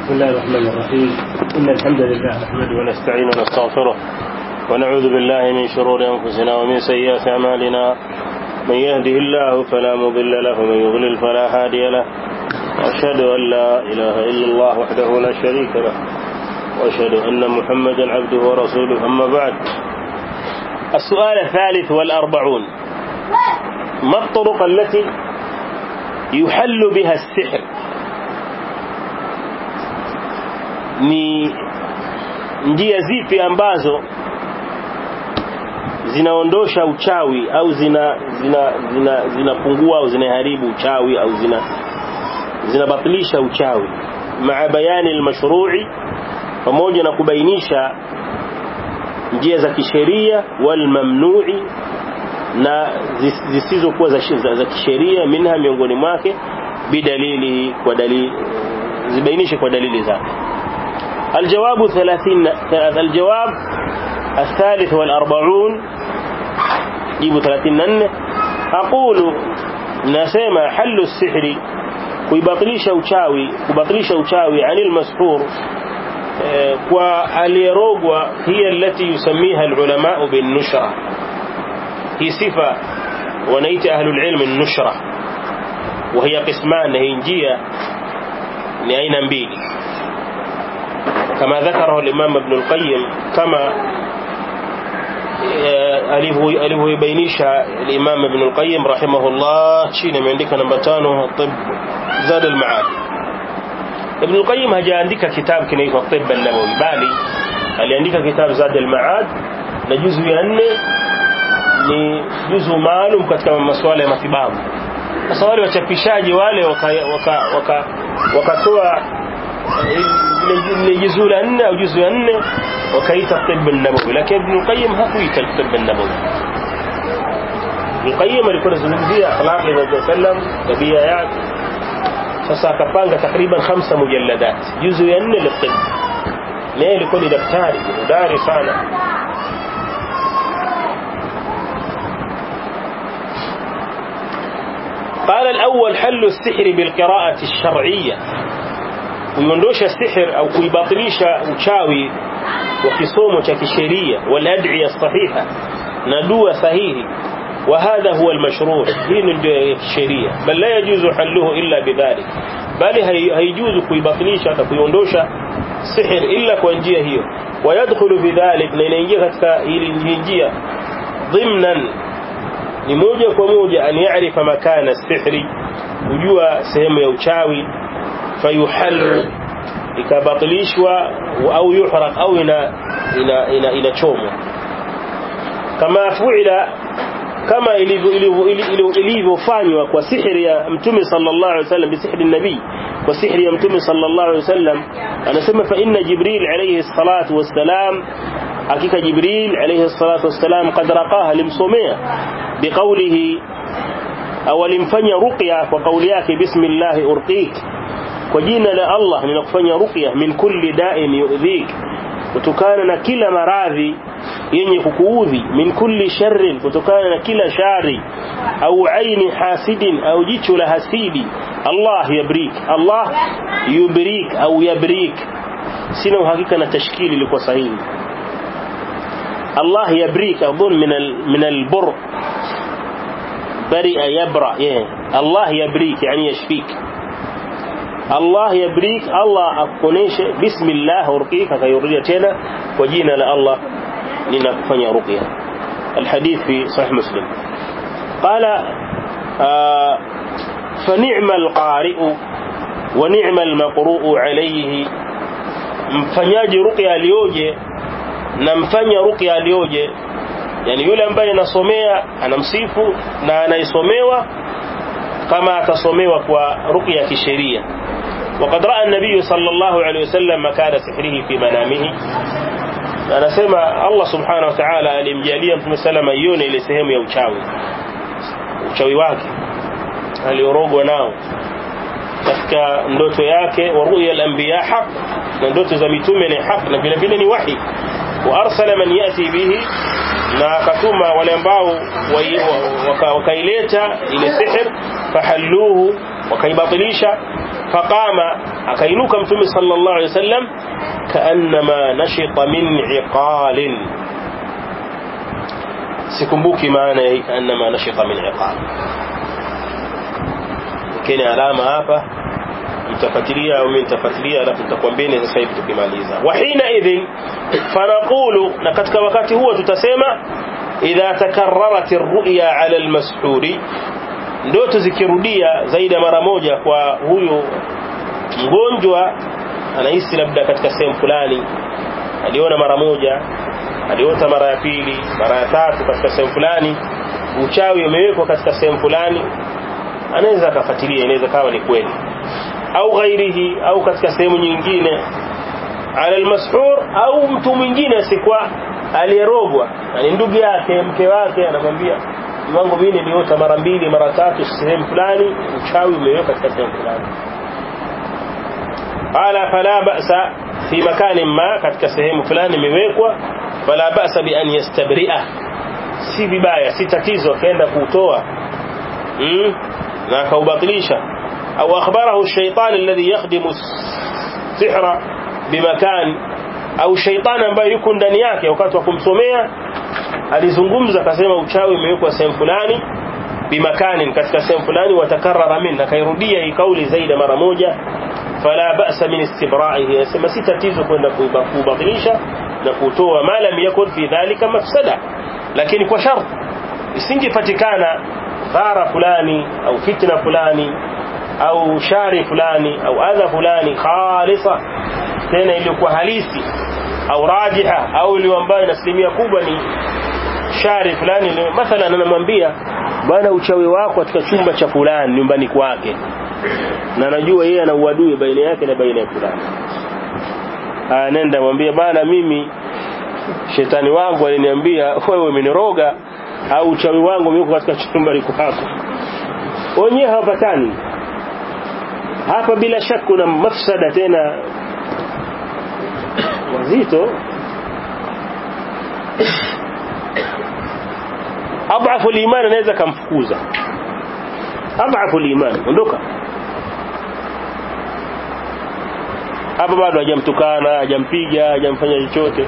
بسم الله الرحمن الرحيم إن الحمد لله نحمده ونستعينه ونستغفره ونعوذ بالله من شرور أنفسنا ومن سيئات أعمالنا من يهده الله فلا مضل له ومن يضلل فلا هادي له وأشهد أن لا إله إلا الله وحده لا شريك له وأشهد أن محمدا عبده ورسوله أما بعد السؤال الثالث والأربعون ما الطرق التي يحل بها السحر ni njia zipi ambazo zinaondosha uchawi au zina zina zina zinapungua au zinaharibu uchawi au zina zinabatilisha uchawi maa bayani almashru'i pamoja na kubainisha njia za kisheria wal mamnu'i na zisizokuwa za, za, za kisheria minha miongoni mwake bidalili kwa dalili zibainishe kwa dalili zake الجواب ثلاثين الجواب الثالث والأربعون جيبوا ثلاثين نن أقول نسمى حل السحر kuibatilisha uchawi kubatilisha uchawi anil mashhur kwa aliyerogwa hiya allati yusamiha alulama bin nushra hii sifa wanaita ahlul ilm an-nushra wa hiya qisman hii njia ni aina mbili كما ذكره الإمام ابن القيم كما alivyoibainisha الإمام ابن القيم رحمه الله chini ameandika namba tano طب زاد المعاد ابن القيم hajaandika kitabu kinaitwa طب النبوي bali aliandika kitabu زاد المعاد na juzu ya nne ni juzu maalum katika masuala ya matibabu sasa wale wachapishaji wale wakatoa waka, waka ile juzu la nne au juzu ya nne wakaita tibb an-nabawi lakini Ibn Qayyim hakuita tibb an-nabawi Ibn Qayyim alikuwa anazungumzia akhlaq ya Nabii sallam tabia yake sasa akapanga takriban khamsa mujalladat juzu ya nne la-tibb naye alikuwa ni daktari hodari sana قال الأول حل السحر بالقراءة الشرعية kuiondosha sihir au kuibatilisha uchawi wa kisomo cha kisheria wal ad'iya sahiha na dua sahihi wa hadha huwa almashru' hii ndio ya kisheria bal la yajuzu halluhu illa bidhalik bali haijuzu kuibatilisha hata kuiondosha sihir illa kwa njia hiyo wayadkhulu bidhalik na inaingia katika hili njia dhimnan ni moja kwa moja an ya'rifa makana sihri kujua sehemu ya uchawi fayuhallu ikabatilishwa au yuhraq au ina ina ina inachomwa kama fuila kama ilivyofanywa kwa sihiri ya mtume sallallahu alaihi wasallam bisihri nabii kwa sihiri ya mtume sallallahu alaihi wasallam anasema fa inna jibril alayhi salatu wassalam hakika jibril alayhi salatu wassalam qad raqaha limsomea biqawlihi au alimfanya ruqya kwa kauli yake bismillah urqik kwa jina la Allah ninakufanya ruqya min kulli da'in yu'dhik kutokana na kila maradhi yenye kukuudhi min kulli sharrin kutokana na kila shari au aini hasidin au jicho la hasidi Allah yabrik Allah yubrik au yabrik sina uhakika na tashkili ilikuwa sahihi Allah yabrik adhun min al min al-bur bari'a yabra yeah. Allah yabrik yani yashfik Allah yabrik Allah akuoneshe bismillah urqika kayurudia tena kwa jina la Allah ninakufanya ruqya الحديث في صحيح مسلم قال آه فنعم القارئ ونعم المقروء عليه mfanyaji ruqya alioje na mfanya ruqya alioje yani yule ambaye anasomea anamsifu na anaisomewa kama atasomewa kwa ruqya ya kisheria وقد راى النبي صلى الله عليه وسلم مكان سحره في منامه anasema Allah subhanahu wa ta'ala alimjalia mtume salama ione ile sehemu ya uchawi uchawi wake aliorogwa nao katika ndoto yake wa ru'ya al-anbiya haq na ndoto za mitume ni haq na vile vile ni wahi wa arsala man yati bihi na akatuma wale ambao wakaileta ile sihir fahalluhu wakaibatilisha faqama akainuka mtume sallallahu alaihi wasallam kaannama nashita min iqalin sikumbuki maana ya kaannama nashita min iqal kile alama hapa mtafuatilia au mimi nitafuatilia alafu nitakwambieni sasa hivi tukimaliza wa hina idhin fanaqulu na katika wakati huo tutasema idha takarrarat ar-ru'ya 'ala al-mashhuri ndoto zikirudia zaidi ya mara moja kwa huyo mgonjwa anahisi labda katika sehemu fulani aliona mara moja aliota mara ya pili mara ya tatu katika sehemu fulani uchawi umewekwa katika sehemu fulani anaweza akafuatilia inaweza kawa ni kweli au ghairihi au katika sehemu nyingine ala almashhur au mtu mwingine asikwa aliyerogwa ni ndugu yake mke wake anamwambia wangu mimi niliota mara mbili mara tatu sehemu fulani uchawi umeweka katika sehemu fulani qala fala ba'sa fi makanin ma katika sehemu fulani imewekwa fala ba'sa bi an yastabri'a si vibaya si tatizo akaenda kuutoa mm? na akaubatilisha au akhbarahu shaytan alladhi yakhdimu sihra bimakan au shaytan ambaye yuko ndani yake wakati wa kumsomea alizungumza akasema uchawi umewekwa sehemu fulani bimakanin katika sehemu fulani watakarrara min akairudia hii kauli zaidi mara moja fala ba'sa min istibra'ihi yasema si tatizo kwenda kubatilisha na kutoa ma lam yakun fi dhalika mafsada lakini kwa sharti isingepatikana dhara fulani au fitna fulani au shari fulani au adha fulani khalisa tena iliyokuwa halisi au rajiha au ile ambayo ina asilimia kubwa ni shari fulani mathalan anamwambia bwana uchawi wako katika chumba cha fulani nyumbani kwake na najua yeye ana uadui baina yake na baina ya fulani nenda mwambie bana mimi shetani wangu aliniambia wewe umeniroga au uchawi wangu umeko katika chumba kwako wenyewe hawapatani hapa bila shaka kuna mafsada tena wazito adhafu liman anaweza kumfukuza adhafu liman ondoka hapa bado hajamtukana hajampiga hajamfanya chochote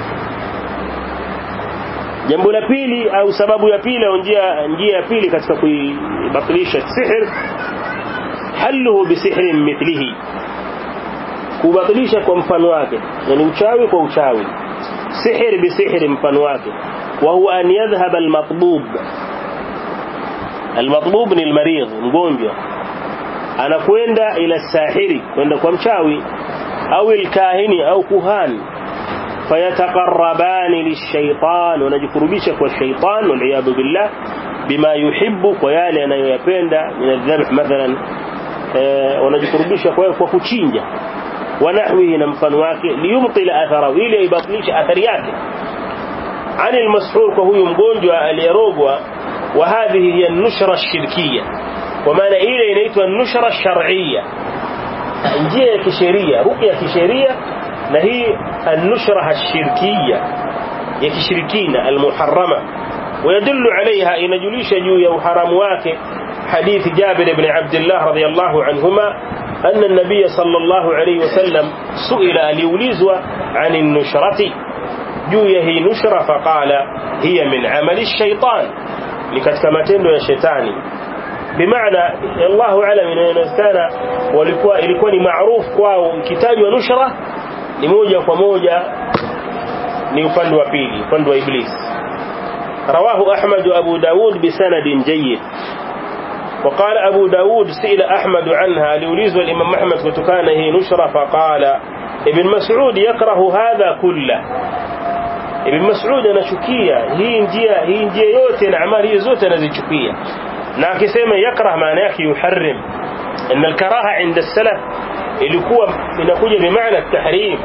jambo la pili au sababu ya pili au njia njia ya pili katika kuibatilisha sihir haluhu bisihrin mithlihi kubatilisha kwa mfano wake yani uchawi kwa uchawi sihir bisihri mfano wake wa huwa an yadhhab almatbub almatbub ni almaridh mgonjwa anakwenda ila sahiri kwenda kwa mchawi au alkahini au kuhani fayataqarrabani lishaitan wanajikurubisha kwa shaitan waliyadhu billah bima yuhibbu kwa yale anayoyapenda min adhabh mathalan wanajikurubisha kwa kwa kuchinja wanahwihi na mfano wake liyumtila athara ili aibatilisha athari yake ani almashhur kwa huyu mgonjwa aliyerogwa wa hadhihi hiya nushra shirkiya kwa maana ile inaitwa nushra shar'iyya njia ya kisheria ruqya ya kisheria na hii النشرة الشركية يكشركين المحرمة ويدل عليها إن جليش جو يوحرم واك حديث جابر بن عبد الله رضي الله عنهما أن النبي صلى الله عليه وسلم سئل اليوليزوا عن النشرة جو يهي نشرة فقال هي من عمل الشيطان لكتكمتين يا شيطاني بمعنى الله أعلم إن كان walikuwa ilikuwa ni maarufu kwao ikitajwa nushra ni moja kwa moja ni upande wa pili upande wa iblis رواه أحمد وأبو داود بسند جيد وقال أبو داود سئل أحمد عنها ليوليز والإمام أحمد وتكان هي نشرة فقال ابن مسعود يكره هذا كله ابن مسعود أنشكية هي njia hii njia yote na amali hizo zote anazichukia na akisema yakrah maana yake yuharrim ان الكراهه عند السلف ilikuwa inakuja bimaana tahrim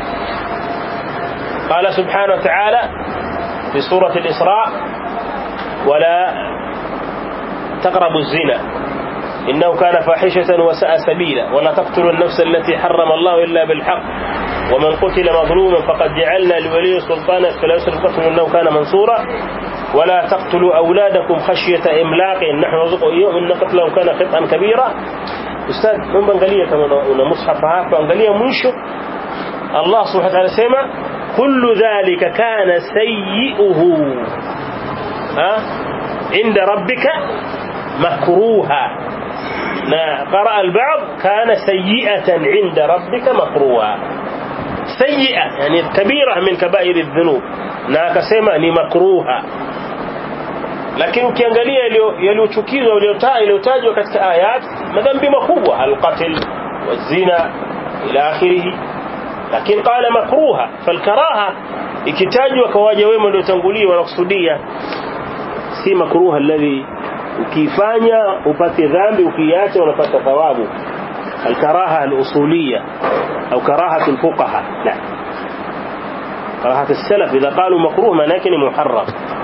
قال سبحانه وتعالى في سورة الإسراء ولا تقربوا الزنا إنه كان فاحشة وساء سبيلا ولا تقتلوا النفس التي حرم الله إلا بالحق ومن قتل مظلوما فقد جعلنا لولي سلطانا فلا يسرف قتل انه كان منصورا ولا تقتلوا اولادكم خشيه املاق نحن نرزقهم اياهم ان قتلهم كان خطئا كبيرا استاذ naomba angalia kama una mushaf hapa angalia mwisho Allah subhanahu wa ta'ala sema kullu dhalika kana sayyi'uhu ha inda rabbika makruha na qara al-ba'd kana sayyi'atan inda rabbika makruha sayyi'a yani kabira min kaba'ir adh-dhunub na akasema ni makruha lakini ukiangalia yaliyochukizwa yaliyotajwa katika ayat madhambi makubwa al-qatl wazina ila akhirih lakini qala makruha falkaraha ikitajwa kwa waja wema waliotangulia wanakusudia si makruha alladhi ukifanya upate dhambi ukiacha unapata thawabu الكراهه الاصوليه او كراهه الفقهاء لا كراهه السلف اذا قالوا مكروه معناه محرم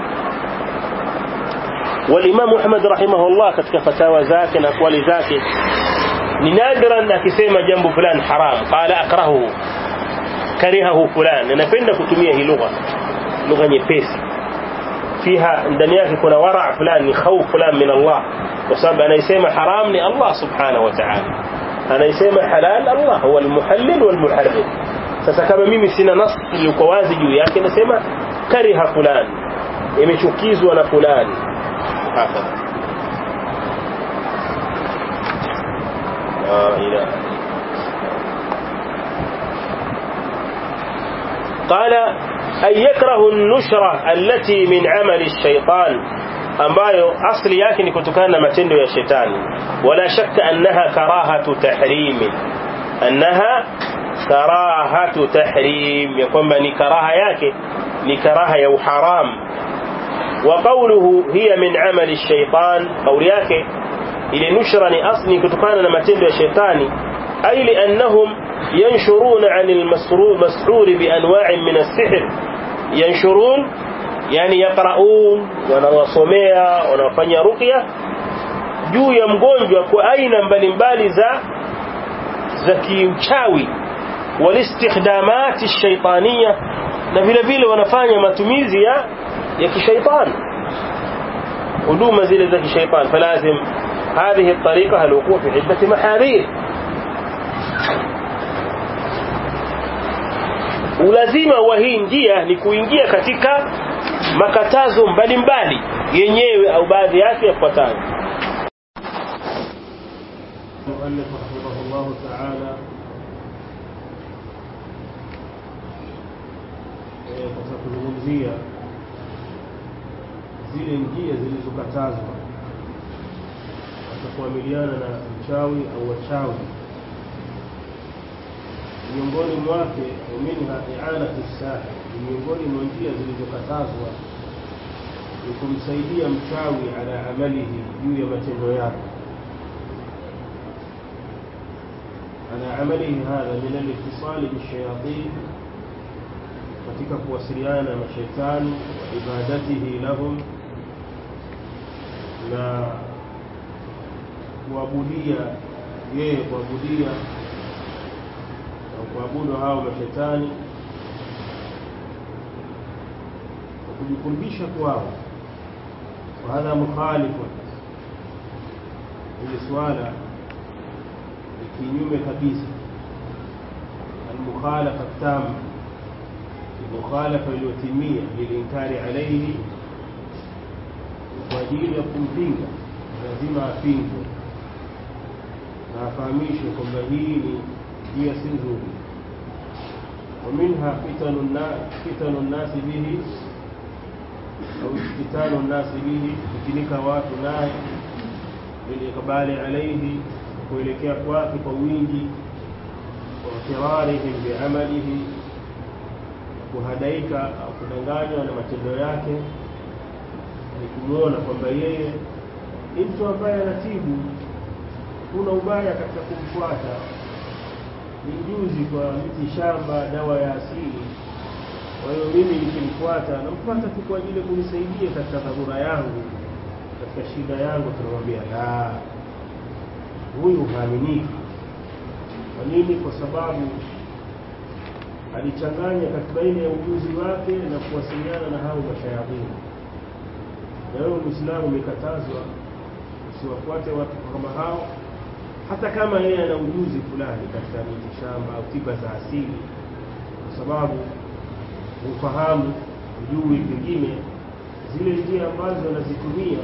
والامام احمد رحمه الله katika fatawa zake na akwali zake ni nadran akisema jambo fulani haram qala akrahu karihahu fulani napenda kutumia hii lugha lugha nyepesi fiha ndani yake kuna wara fulani khawf fulani min Allah kwa sababu anayesema haram ni Allah subhanahu wa ta'ala anayesema halal Allah huwa almuhallil walmuharrim sasa kama mimi sina nas iliyokuwa wazi juu yake nasema kariha fulani imechukizwa na fulani hapa la ilaha قال أن يكره النشرة التي من عمل الشيطان ambayo asli yake ni kutokana na matendo ya shetani wala shakka annaha karahatu tahrim annaha karahatu tahrim ya kwamba ni karaha yake ni karaha ya uharam wa qawluhu hiya min amali ash-shaytan qawli yake ile nushra ni asli kutokana na matendo ya shetani ay li annahum yanshuruna 'anil masrur bi anwa'in min as-sihr yanshurun yani yaqraun wanawasomea wanafanya ruqya juu ya mgonjwa kwa aina mbalimbali za za kiuchawi walistikhdamat ash-shaytaniyya na vile vile wanafanya matumizi ya ya kishaitani huduma zile za kishaitani falazim هذه الطريقة الوقوع في عدة محاذير ulazima wa hii njia ni kuingia katika makatazo mbalimbali yenyewe au baadhi yake yafuatayo المؤلف رحمه الله تعالى katika kuzungumzia zile njia zilizokatazwa katika kuamiliana na mchawi au wachawi miongoni mwake minha i'anatu sahih miongoni mwa njia zilizokatazwa ni kumsaidia mchawi ala amalihi juu ya matendo yake ala amalihi hadha min al-ittisal bishayatin katika kuwasiliana na mashaitani wa ibadatihi lahum na kuabudia yeye kuabudia kuabudu hao mashetani na kujikurubisha kwao وهذا مخالف hili swala ni kinyume kabisa المخالفة التامة المخالفة iliyotimia lilinkari alayhi kwa ajili ya kumpinga lazima apingwe na afahamishwe kwamba hii ni njia si nzuri ومنها فتن الناس فتن الناس به أو افتتان الناس به kufinika watu naye bilikbali alayhi kuelekea kwake kwa wingi watirarihim biamalihi kuhadaika au kudanganywa na matendo yake ni kumwona kwamba yeye ni mtu ambaye anatibu kuna ubaya katika kumfuata ni juzi kwa miti shamba dawa ya asili kwa hiyo mimi nikimfuata namfuata tu kwa ajili ya kunisaidia katika dharura yangu katika shida yangu tunamwambia la huyu haaminiki kwa nini kwa sababu alichanganya kati baina ya ujuzi wake na kuwasiliana na hao mashayatini na wewe Muislamu umekatazwa usiwafuate watu kama hao hata kama yeye ana ujuzi fulani katika mitishamba au tiba za asili kwa sababu ufahamu ujui pengine zile njia ambazo anazitumia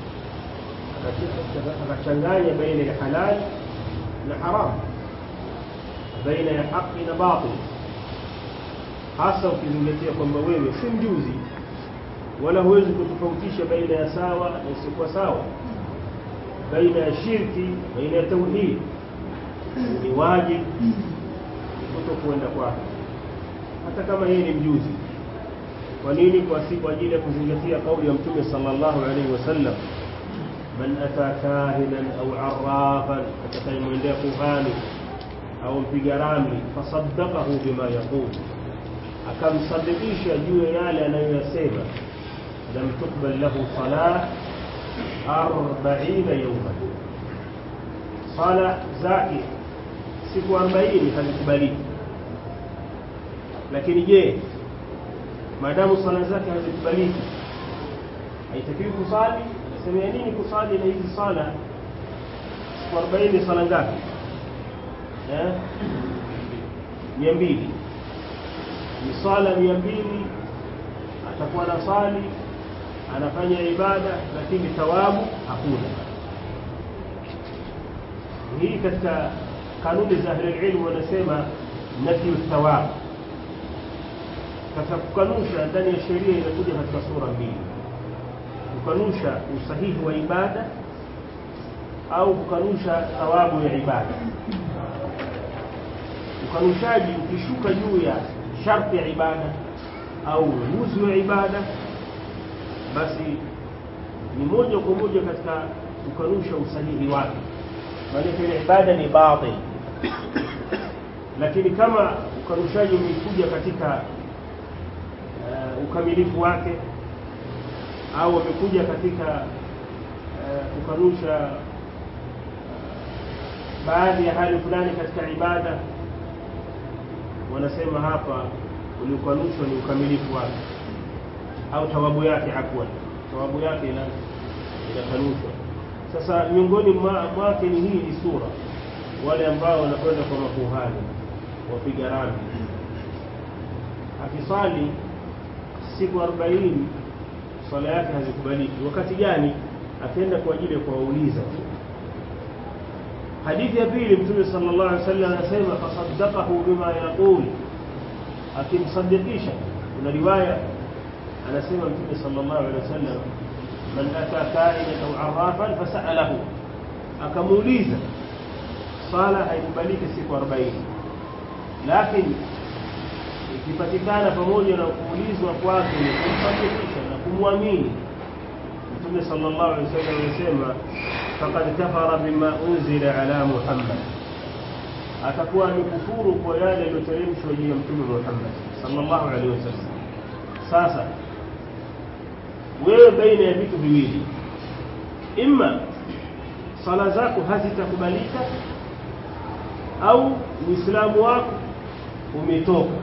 akachanganya baina ya halali na haramu baina ya haki na batil hasa ukizingatia kwamba wewe si mjuzi wala huwezi kutofautisha baina ya sawa na isiyokuwa sawa baina ya shirki baina ya tauhid ni wajibu kuto kuenda kwake hata kama yeye ni mjuzi kwa nini kwa si kwa ajili ya kuzingatia kauli ya mtume sallallahu alaihi wasallam man ata kahinan au arrafan atakayemwendea kuhani au mpiga ramli fasaddaqahu bima yaqul akamsadikisha juu ya yale anayoyasema lam tukbal lahu salah arbaina yawman sala zake siku 40 hazikubaliki lakini je maadamu sala zake hazikubaliki haitakiwi kusali anasemea nini kusali na hizi sala siku 40 sala ngapi eh mia mbili ni sala mia mbili atakuwa na sali anafanya ibada lakini thawabu hakuna hii katika kanuni za ahli ilmu wanasema nafyu thawab katika kukanusha ndani ya sheria inakuja katika sura mbili kukanusha usahihi wa ibada au kukanusha thawabu ya ibada ukanushaji ukishuka juu ya sharti ya ibada au ujuzi wa ibada basi ni moja kwa moja katika kukanusha usahihi wake maana ile ibada ni batil lakini kama ukanushaji umekuja katika uh, ukamilifu wake au umekuja katika uh, kukanusha uh, baadhi ya hali fulani katika ibada wanasema hapa uliokanushwa ni ukamilifu wake au thawabu yake afwan thawabu yake ina inakanushwa sasa miongoni mwake ni hii ni sura wale ambao wanakwenda kwa makuhani wapiga ramli akiswali siku 40 swala yake hazikubaliki wakati gani akaenda kwa ajili ya kuwauliza tu hadithi ya pili mtume sallallahu alaihi wasallam anasema fasaddaqahu bima yaqul akimsadikisha kuna riwaya anasema mtume sallallahu alaihi wasallam man ata ka'inan au arrafan fasalahu akamuuliza sala haikubaliki siku 40 lakini ikipatikana pamoja na kuulizwa kwake ni kumsadikisha na kumwamini mtume sallallahu alaihi wasallam anasema faqad kafara bima unzila ala muhammad atakuwa amekufuru kwa yale yaliyoteremshwa juu ya mtume Muhammad sallallahu alaihi wasallam sasa wewe baina ya vitu viwili imma sala zako hazitakubalika au uislamu wako umetoka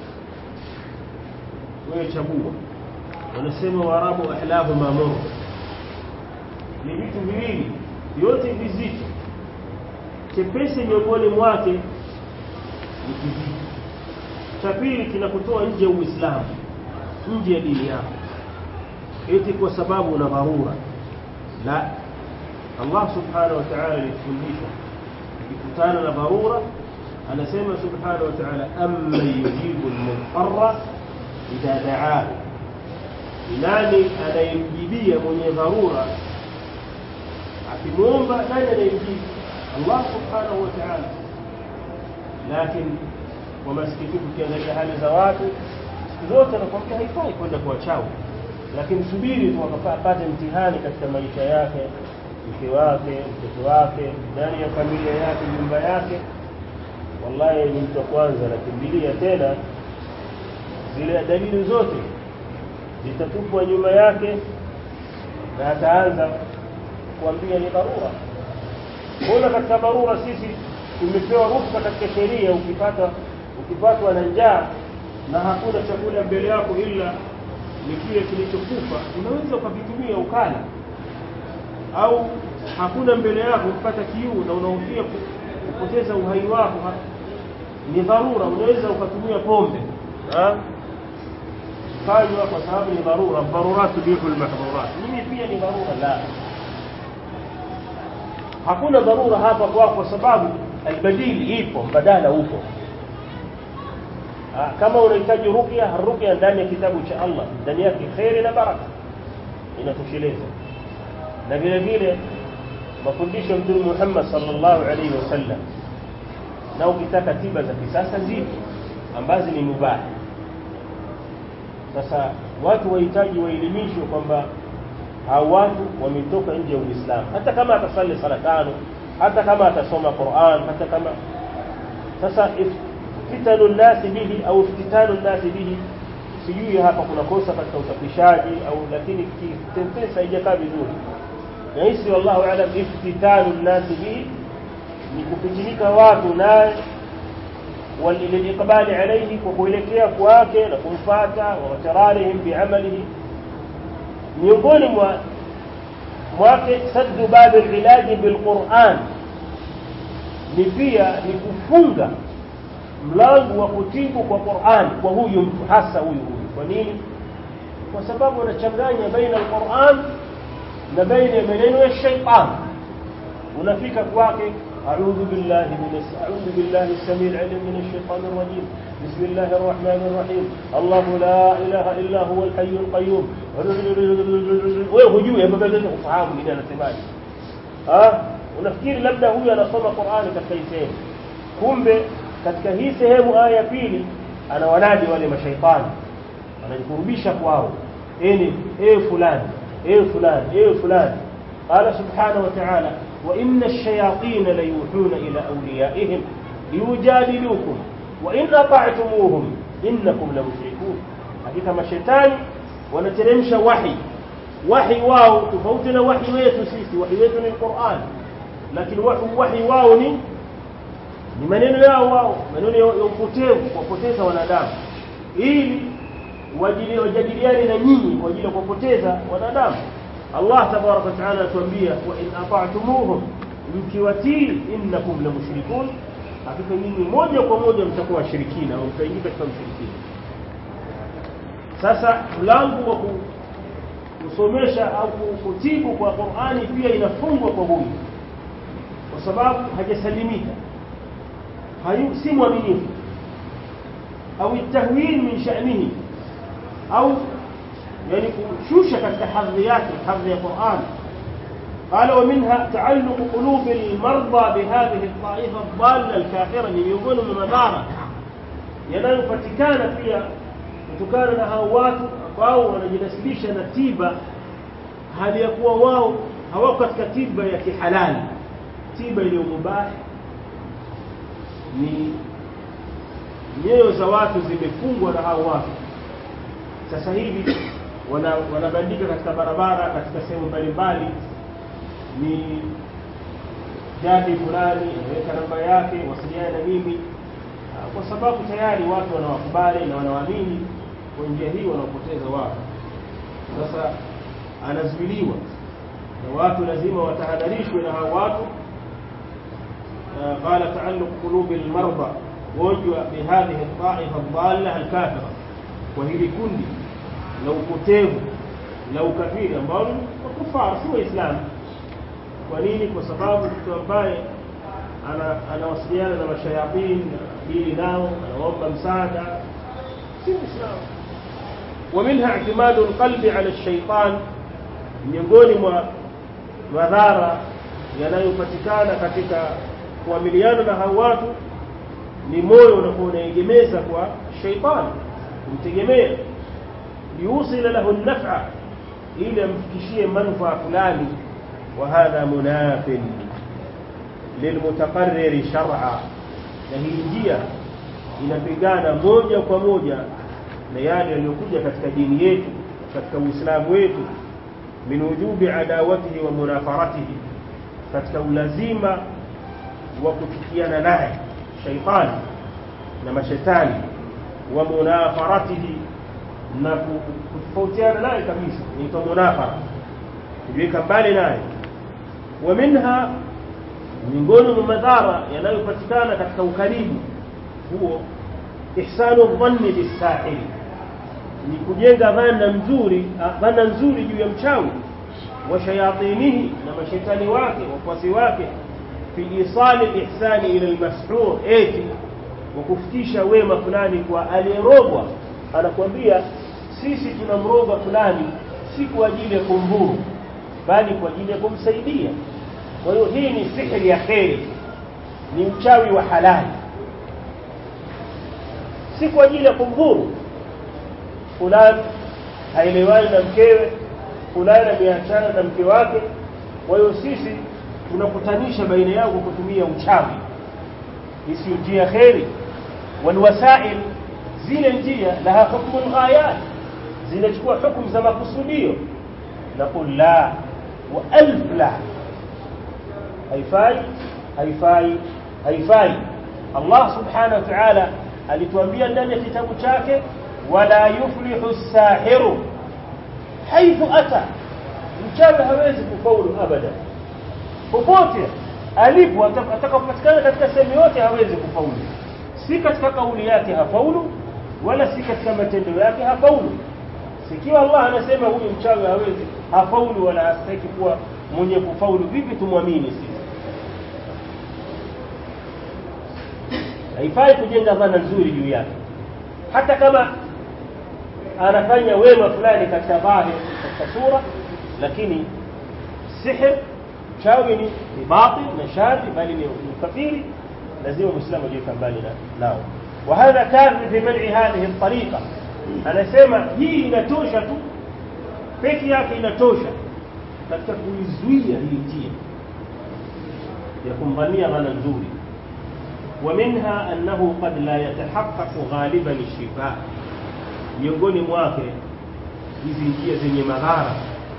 wewe chagua wanasema waarabu ahlahu mamur ni vitu viwili vyote vizito chepesi miongoni mwake ni kizito cha pili kinakutoa nje ya uislamu nje ya dini yako eti kwa sababu una dharura la Allah subhanahu wa ta'ala alitufundisha ukikutana na dharura anasema subhanahu wa ta'ala amma yujibu al-mudarra idha da'ahu nani anayemjibia mwenye dharura akimwomba nani anayemjibu Allah subhanahu wa ta'ala lakini kwa masikitiko ukiangalia hali za watu siku zote anakuambia haifai kwenda kwa chawi lakini subiri tu akapate mtihani katika maisha yake mke wake mtoto wake ndani ya familia yake nyumba yake wallahi ni mtu wa kwanza anakimbilia tena zile dalili zote zitatupwa nyuma yake na ataanza kuambia ni dharura mbona katika dharura sisi tumepewa ruhusa katika sheria ukipata ukipatwa na njaa na hakuna chakula mbele yako ila ni kile kilichokufa unaweza ukakitumia ukala au hakuna mbele yako kupata kiu na unahofia kupoteza uhai wako ni dharura unaweza ukatumia pombe kanywa kwa sababu ni dharura dharurat tubihu almahdhurat mimi pia ni dharura la hakuna dharura hapa kwako kwa sababu albadili ipo mbadala upo kama unahitaji ruqya ruqya ndani ya kitabu cha Allah ndani yake khairi na baraka inatosheleza na vile vile mafundisho ya Mtume Muhammad sallallahu alaihi wasallam na ukitaka tiba za kisasa zipo ambazo ni mubahi sasa watu wahitaji waelimishwe kwamba hao watu wametoka nje ya Uislamu hata kama atasali sala tano hata kama atasoma Qur'an hata kama sasa fitanu nasi bihi au iftitanu nasi bihi sijui hapa kuna kosa katika usafirishaji au lakini sentensi haijakaa vizuri nahisi wallahu alam iftitanu nasi bihi ni kupitinika watu naye waliliqbali alayhi kwa kuelekea kwake na kumfata wa watararihim biamalihi miongoni mwa mwake saddu bab alilaji bilquran ni pia ni kufunga mlango wa kutibu kwa Qur'an kwa huyu mtu hasa huyu huyu kwa nini kwa sababu anachanganya baina alquran na baina ya maneno ya shaytan unafika kwake أعوذ بالله من أعوذ بالله السميع العليم من الشيطان الرجيم بسم الله الرحمن الرحيم الله لا إله إلا هو الحي القيوم wewe hujui ufahamu nini anasemaje unafikiri labda huyu anasoma Qur'ani katika hii sehemu kumbe katika hii sehemu aya ya pili anawanadi wale mashaitani anajikurubisha kwao eni e fulani e fulani e fulani qala subhanahu wa ta'ala وإن الشياطين ليوحون إلى أوليائهم ليجادلوكم وإن أطعتموهم إنكم لمشركون حقيقة ما الشيطان ونترمش وحي وحي واو تفوتنا وحي ويتو سيسي وحي ويتو القرآن لكن وحي وحي واو ni ni maneno yao wao maneno ya upotevu kuwapoteza wanadamu ili wajadiliane na nyinyi kwa ajili ya kuwapoteza wanadamu Allah tabarak wa taala atuambia wa in ata'tumuhum mkiwatii innakum la mushrikun hakika nyinyi moja kwa moja mtakuwa washirikina au mtaingia katika mshirikina sasa mlango wa kusomesha au kutibu kwa Qur'ani pia inafungwa kwa huyu kwa sababu hajasalimika hayu si mwaminifu au tahwil min sha'nihi au يعني كشوشة كالتحريات الحرية القرآن قال ومنها تعلق قلوب المرضى بهذه الطائفة الضالة الكافرة يقول من مدارة yanayopatikana pia kutokana na hao watu ambao wanajinasibisha na tiba hali ya kuwa wao hawako katika tiba ya kihalali tiba iliyo mubahi ni nyoyo za watu zimefungwa na hao watu sasa hivi wanabandika wana katika barabara katika sehemu mbalimbali ni jadi fulani ameweka namba yake wasiliana na mimi kwa sababu tayari watu wanawakubali na wanawaamini kwa njia hii wanaopoteza watu sasa anazuiliwa na watu lazima watahadharishwe na hao watu قال تعلق قلوب المرضى gonjwa bihadhihi الطائفه الضاله الكافره وهili kundi la upotevu la ukafiri ambao ni makufara si waislamu kwa nini kwa sababu mtu ambaye anawasiliana na mashayatini dili nao anaomba msaada si muislamu ومنها اعتماد القلب على الشيطان miongoni mwa madhara yanayopatikana katika kuamiliana na hao watu ni moyo unakuwa unaegemeza kwa shaitani kumtegemea liusila lahu nafa ili amfikishie manufaa fulani wa hadha munafin lilmutaqarriri shar'a na hii njia inapigana moja kwa moja na yale yaliyokuja katika dini yetu katika uislamu wetu min wujubi adawatihi wa munafaratihi katika ulazima wa kuchukiana naye shaitani na mashetani wa munafaratihi na kutofautiana naye kabisa inaitwa munafara kujiweka mbali naye wa minha miongoni mwa madhara yanayopatikana katika ukaribu huo ihsanu dhanni bisahili ni kujenga dhana nzuri dhana nzuri juu ya mchawi wa shayatinihi na mashetani wake wafuasi wake fi isali ihsani ila almashhur eti wa kufikisha wema fulani kwa aliyerogwa anakuambia sisi tunamroga fulani si kwa ajili ya kumdhuru bali kwa ajili ya kumsaidia kwa hiyo hii ni sihiri ya kheri ni uchawi wa halali si kwa ajili ya kumdhuru fulani haelewani na mkewe fulani ameachana na mke wake kwa hiyo sisi tunakutanisha baina yao kwa kutumia uchawi isiyo njia kheri walwasail zile njia laha hukmu lghayat zinachukua hukumu za makusudio naqul la wa alf la haifai haifai haifai Allah subhanahu wa ta'ala alituambia ndani ya kitabu chake wala yuflihu sahiru haithu ata mchawi hawezi kufaulu abada popote alipo atakapopatikana katika sehemu yote hawezi kufaulu si katika kauli yake hafaulu wala si katika matendo yake hafaulu sikiwa Allah anasema huyu mchawi hawezi hafaulu wala hastaki kuwa mwenye kufaulu vipi tumwamini sisi haifai kujenga dhana nzuri juu yake hata kama anafanya wema fulani katika dhahir katika sura lakini sihir chawi ni ni batil na shadhi bali ni kafiri lazima muislamu ajiweka mbali nao وهذا كافي في منع هذه الطريقه anasema hii inatosha tu peke yake inatosha katika kuizuia hii njia ya kumdhania dhana nzuri ومنها أنه قد لا يتحقق غالبا الشفاء miongoni mwake hizi njia zenye madhara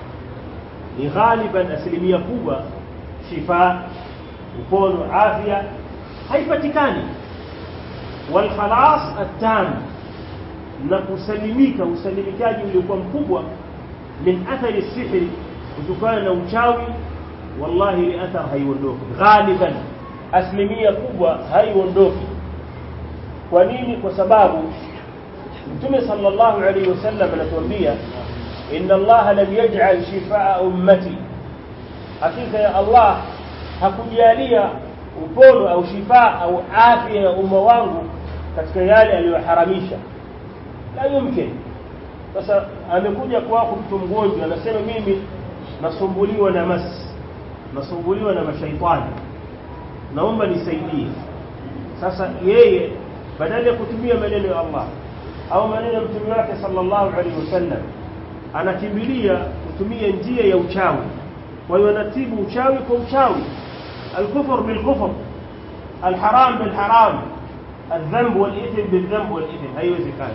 ni ghaliban asilimia kubwa shifa upono afya haipatikani walkhalas attam na kusalimika usalimikaji uliokuwa mkubwa min athari sihri kutokana na uchawi wallahi ile athar haiondoki ghaliban asilimia kubwa haiondoki kwa nini kwa sababu mtume sallallahu alaihi wasallam anatuambia inna Allah lam yaj'al shifaa ummati hakika ya Allah hakujalia upono au shifaa au afya ya umma wangu katika yale aliyoharamisha la yumkin sasa amekuja kwako mtu mgonjwa anasema mimi nasumbuliwa na mas nasumbuliwa na mashaitani naomba nisaidie sasa yeye badala ya kutumia maneno ya Allah au maneno ya mtume wake sallallahu alaihi wasallam anakimbilia kutumia njia ya uchawi kwa hiyo anatibu uchawi kwa uchawi الكفر بالكفر الحرام بالحرام الذنب والإثم بالذنب والإثم haiwezekani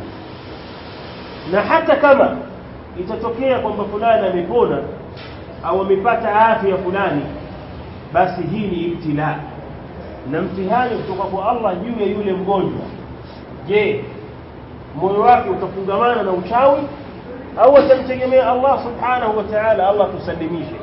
na hata kama itatokea kwamba fulani amepona au amepata afya fulani basi hii ni ibtila na mtihani kutoka kwa Allah juu ya yule mgonjwa je moyo wake utafungamana na uchawi au atamtegemea Allah subhanahu wa ta'ala Allah tusalimishe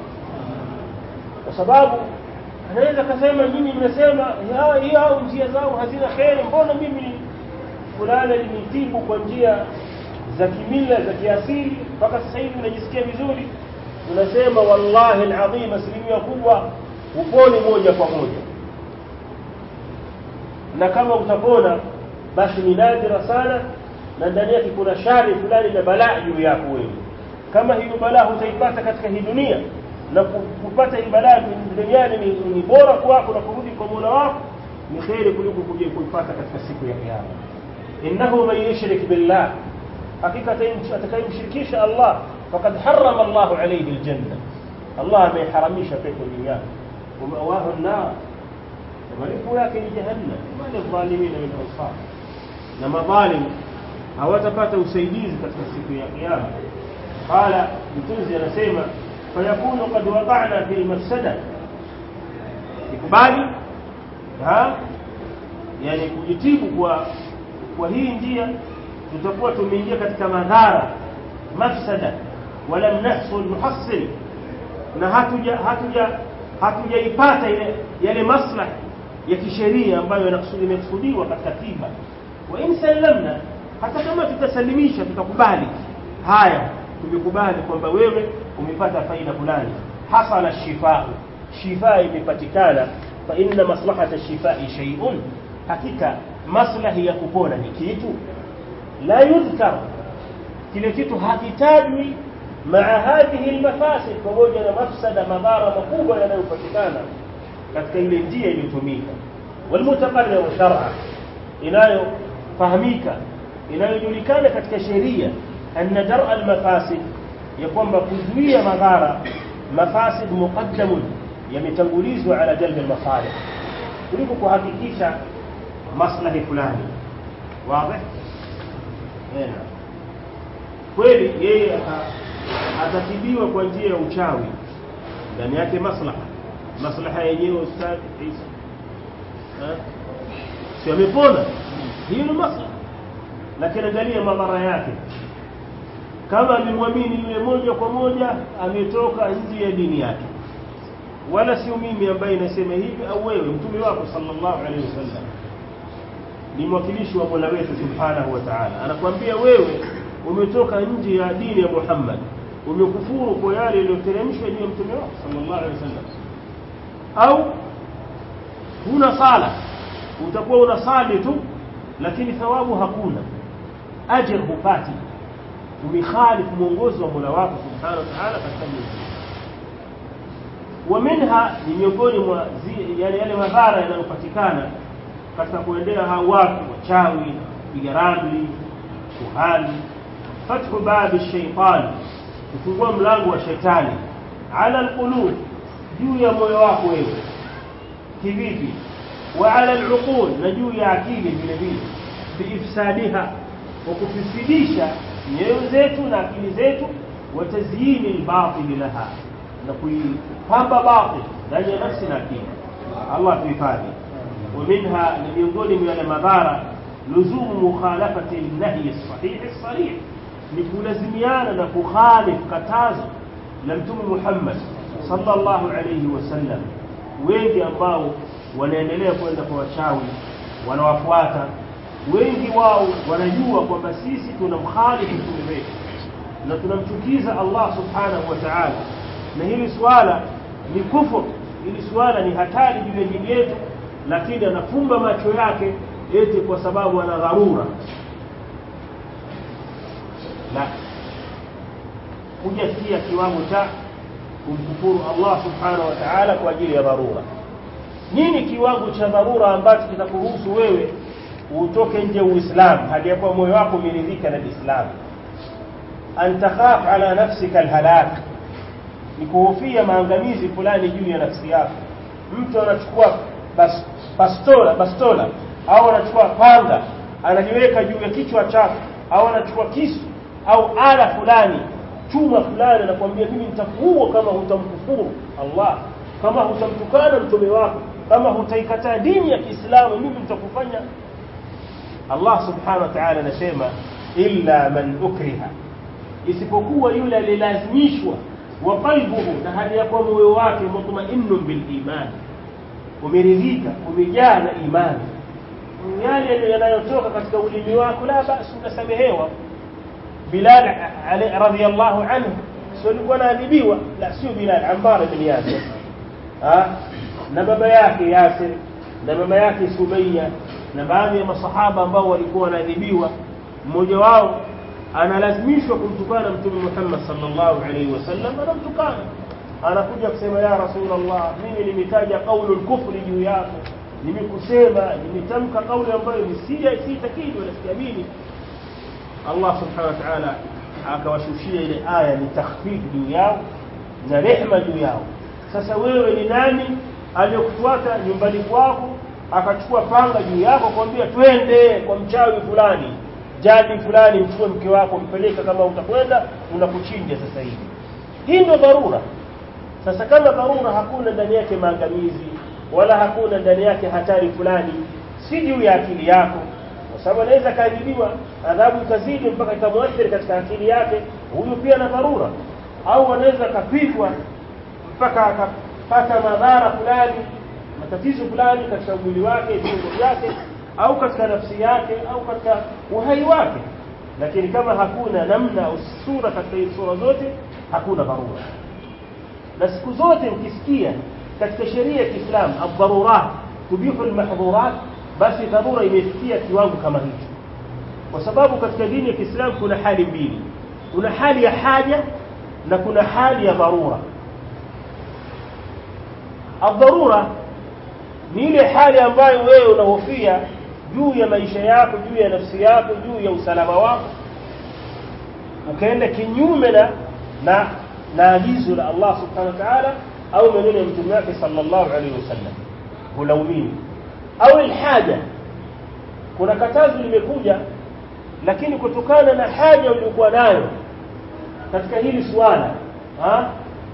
kwa sababu anaweza kasema nyinyi mnasema hii au njia zao hazina kheri mbona mimi fulani alinitibu kwa njia za kimila za kiasili mpaka sasa hivi najisikia vizuri tunasema wallahi alazim asilimia kubwa upone moja kwa moja na kama utapona basi ni nadira sana na ndani yake kuna shari fulani na balaa juu yako wewe kama hiyo balaa utaipata katika hii dunia na kupata hii balaa duniani ni, ni bora kwako na kurudi kwa Mola wako ni kheri kuliko kuja kuipata katika siku ya kiyama innahu man yushrik billah hakika atakayemshirikisha Allah faqad harrama Allah alayhi aljanna Allah ameharamisha pepo juu yake ومأواه النار وملكه لكن جهنم ما للظالمين من أنصار لما ظالم hawatapata usaidizi katika siku ya kiyama qala mtunzi anasema fayakunu qad waqa'na fi mafsada ikubali ha yani kujitibu kwa kwa hii njia tutakuwa tumeingia katika madhara mafsada walam nahsul muhassil na hatuja hatuja hatujaipata ile yale maslahi ya kisheria ambayo yamekusudiwa katika tiba wa in sallamna hata kama tutasalimisha tutakubali haya tumekubali kwamba wewe umepata faida fulani hasala shifaa shifaa imepatikana fa inna maslahata shifai shay'un hakika maslahi ya kupona ni kitu la yudhkar kile kitu hakitajwi maa hadhihi almafasid pamoja na mafsada madhara makubwa yanayopatikana katika ile njia iliyotumika walmutaqarrir shar'a inayofahamika inayojulikana katika sheria anna dar' almafasid ya kwamba kuzuia madhara mafasid muqaddamun yametangulizwa ala jalb almasalih kuliko kuhakikisha maslahi fulani wazi hena kweli yeye atatibiwa kwa njia ya uchawi ndani yake maslaha maslaha yenyewe ustadhi Isa si amepona hiyo ni maslaha lakini angalia madhara yake kama amemwamini yule moja kwa moja ametoka nje ya dini yake wala sio mimi ambaye nasema hivi au wewe mtume wako sallallahu alaihi wasallam ni mwakilishi wa Mola wetu subhanahu wa ta'ala anakuambia wewe umetoka nje ya dini ya Muhammad umekufuru kwa yale yaliyoteremshwa juu ya mtume wako sallallahu alaihi wasallam au huna sala utakuwa unasali tu lakini thawabu hakuna ajr hupati umekhalif mwongozo wa Mola wako subhanahu wa ta'ala katika mwezi ومنها ni miongoni mwa yale yale madhara yanayopatikana katika kuendea hao watu wachawi piga ramli kuhani fathu babi shaytan kufungua mlango wa shetani ala alqulub juu ya moyo wako wewe kivipi wa ala aluqul na juu ya akili vile vile biifsadiha wa kufisidisha nyoyo zetu na akili zetu wa tazyini albatil laha na kuipamba batil ndani ya nafsi na akili Allah tuhifadhi ومنها miongoni mwa yale madhara luzumu mukhalafati an-nahy as-sahih as-sarih ni kulazimiana na kukhalif katazo la mtume Muhammad sallallahu alayhi wasallam wengi ambao wanaendelea kwenda kwa wachawi wanawafuata wengi wao wanajua kwamba sisi tunamkhalifu mtume wetu na tunamchukiza Allah subhanahu wa ta'ala na hili swala ni kufur hili swala ni hatari juu ya dini yetu lakini anafumba macho yake eti kwa sababu ana dharura la kujafikia kiwango cha kumkufuru Allah subhanahu wa ta'ala kwa ajili ya dharura nini kiwango cha dharura ambacho kitakuruhusu wewe utoke nje uislamu hadi ya kuwa moyo wako umeridhika na Uislamu an takhaf ala nafsika alhalak ni kuhofia maangamizi fulani juu ya nafsi yako mtu anachukua bas, bastola bastola au anachukua panga analiweka juu ya kichwa chake au anachukua kisu au ala fulani chuma fulani anakuambia mimi nitakuua kama hutamkufuru Allah kama hutamtukana mtume wako kama hutaikataa dini ya Kiislamu mimi nitakufanya Allah subhanahu wa ta'ala anasema illa man ukriha isipokuwa yule alilazimishwa wa qalbuhu na hali ya kuwa moyo wake mutma'innun bil iman umeridhika umejaa na imani yale yanayotoka katika ulimi wako la basi unasamehewa Bilal radhiyallahu anhu sio alikuwa anaadhibiwa la sio Bilal Ammar ibn Yasir ah na baba yake Yasir na mama yake Sumayya na baadhi ya masahaba ambao walikuwa wanaadhibiwa mmoja wao analazimishwa kumtukana mtume Muhammad sallallahu alaihi wasallam anamtukana anakuja kusema ya rasulullah mimi nimetaja kaulu kufri juu yako nimekusema nimetamka kauli ambayo ni si si takidi wala siamini Allah subhanahu wa ta'ala akawashushia ile aya ni takhfif juu yao na rehema juu yao sasa wewe ni nani aliyokufuata nyumbani kwako akachukua panga juu yako kwambia twende kwa mchawi fulani jadi fulani mchukue mke wako mpeleka kama utakwenda unakuchinja sasa hivi hii ndio dharura sasa kama dharura hakuna ndani yake maangamizi wala hakuna ndani yake hatari fulani si juu ya akili yako sababu anaweza kaadhibiwa adhabu ikazidi mpaka ikamwathiri katika akili yake huyu pia na dharura au anaweza kapigwa mpaka akapata madhara fulani matatizo fulani katika mwili wake viungo vyake au katika nafsi yake au katika uhai wake lakini kama hakuna namna au sura katika hizo sura zote hakuna dharura na siku zote ukisikia katika sheria ya Kiislamu ad-darurat tubihu al-mahdhurat basi dharura imefikia kiwango kama hicho kwa sababu katika dini ya Kiislamu kuna hali mbili kuna hali ya haja na kuna hali ya dharura ad-darura ni ile hali ambayo wewe unahofia juu ya maisha yako juu ya nafsi yako juu ya usalama wako ukaenda kinyume na na na agizo la Allah subhanahu wa ta'ala au maneno ya mtume wake sallallahu alaihi wasallam hulaumini au alhaja kuna katazo limekuja lakini kutokana na haja uliyokuwa nayo katika hili swala ha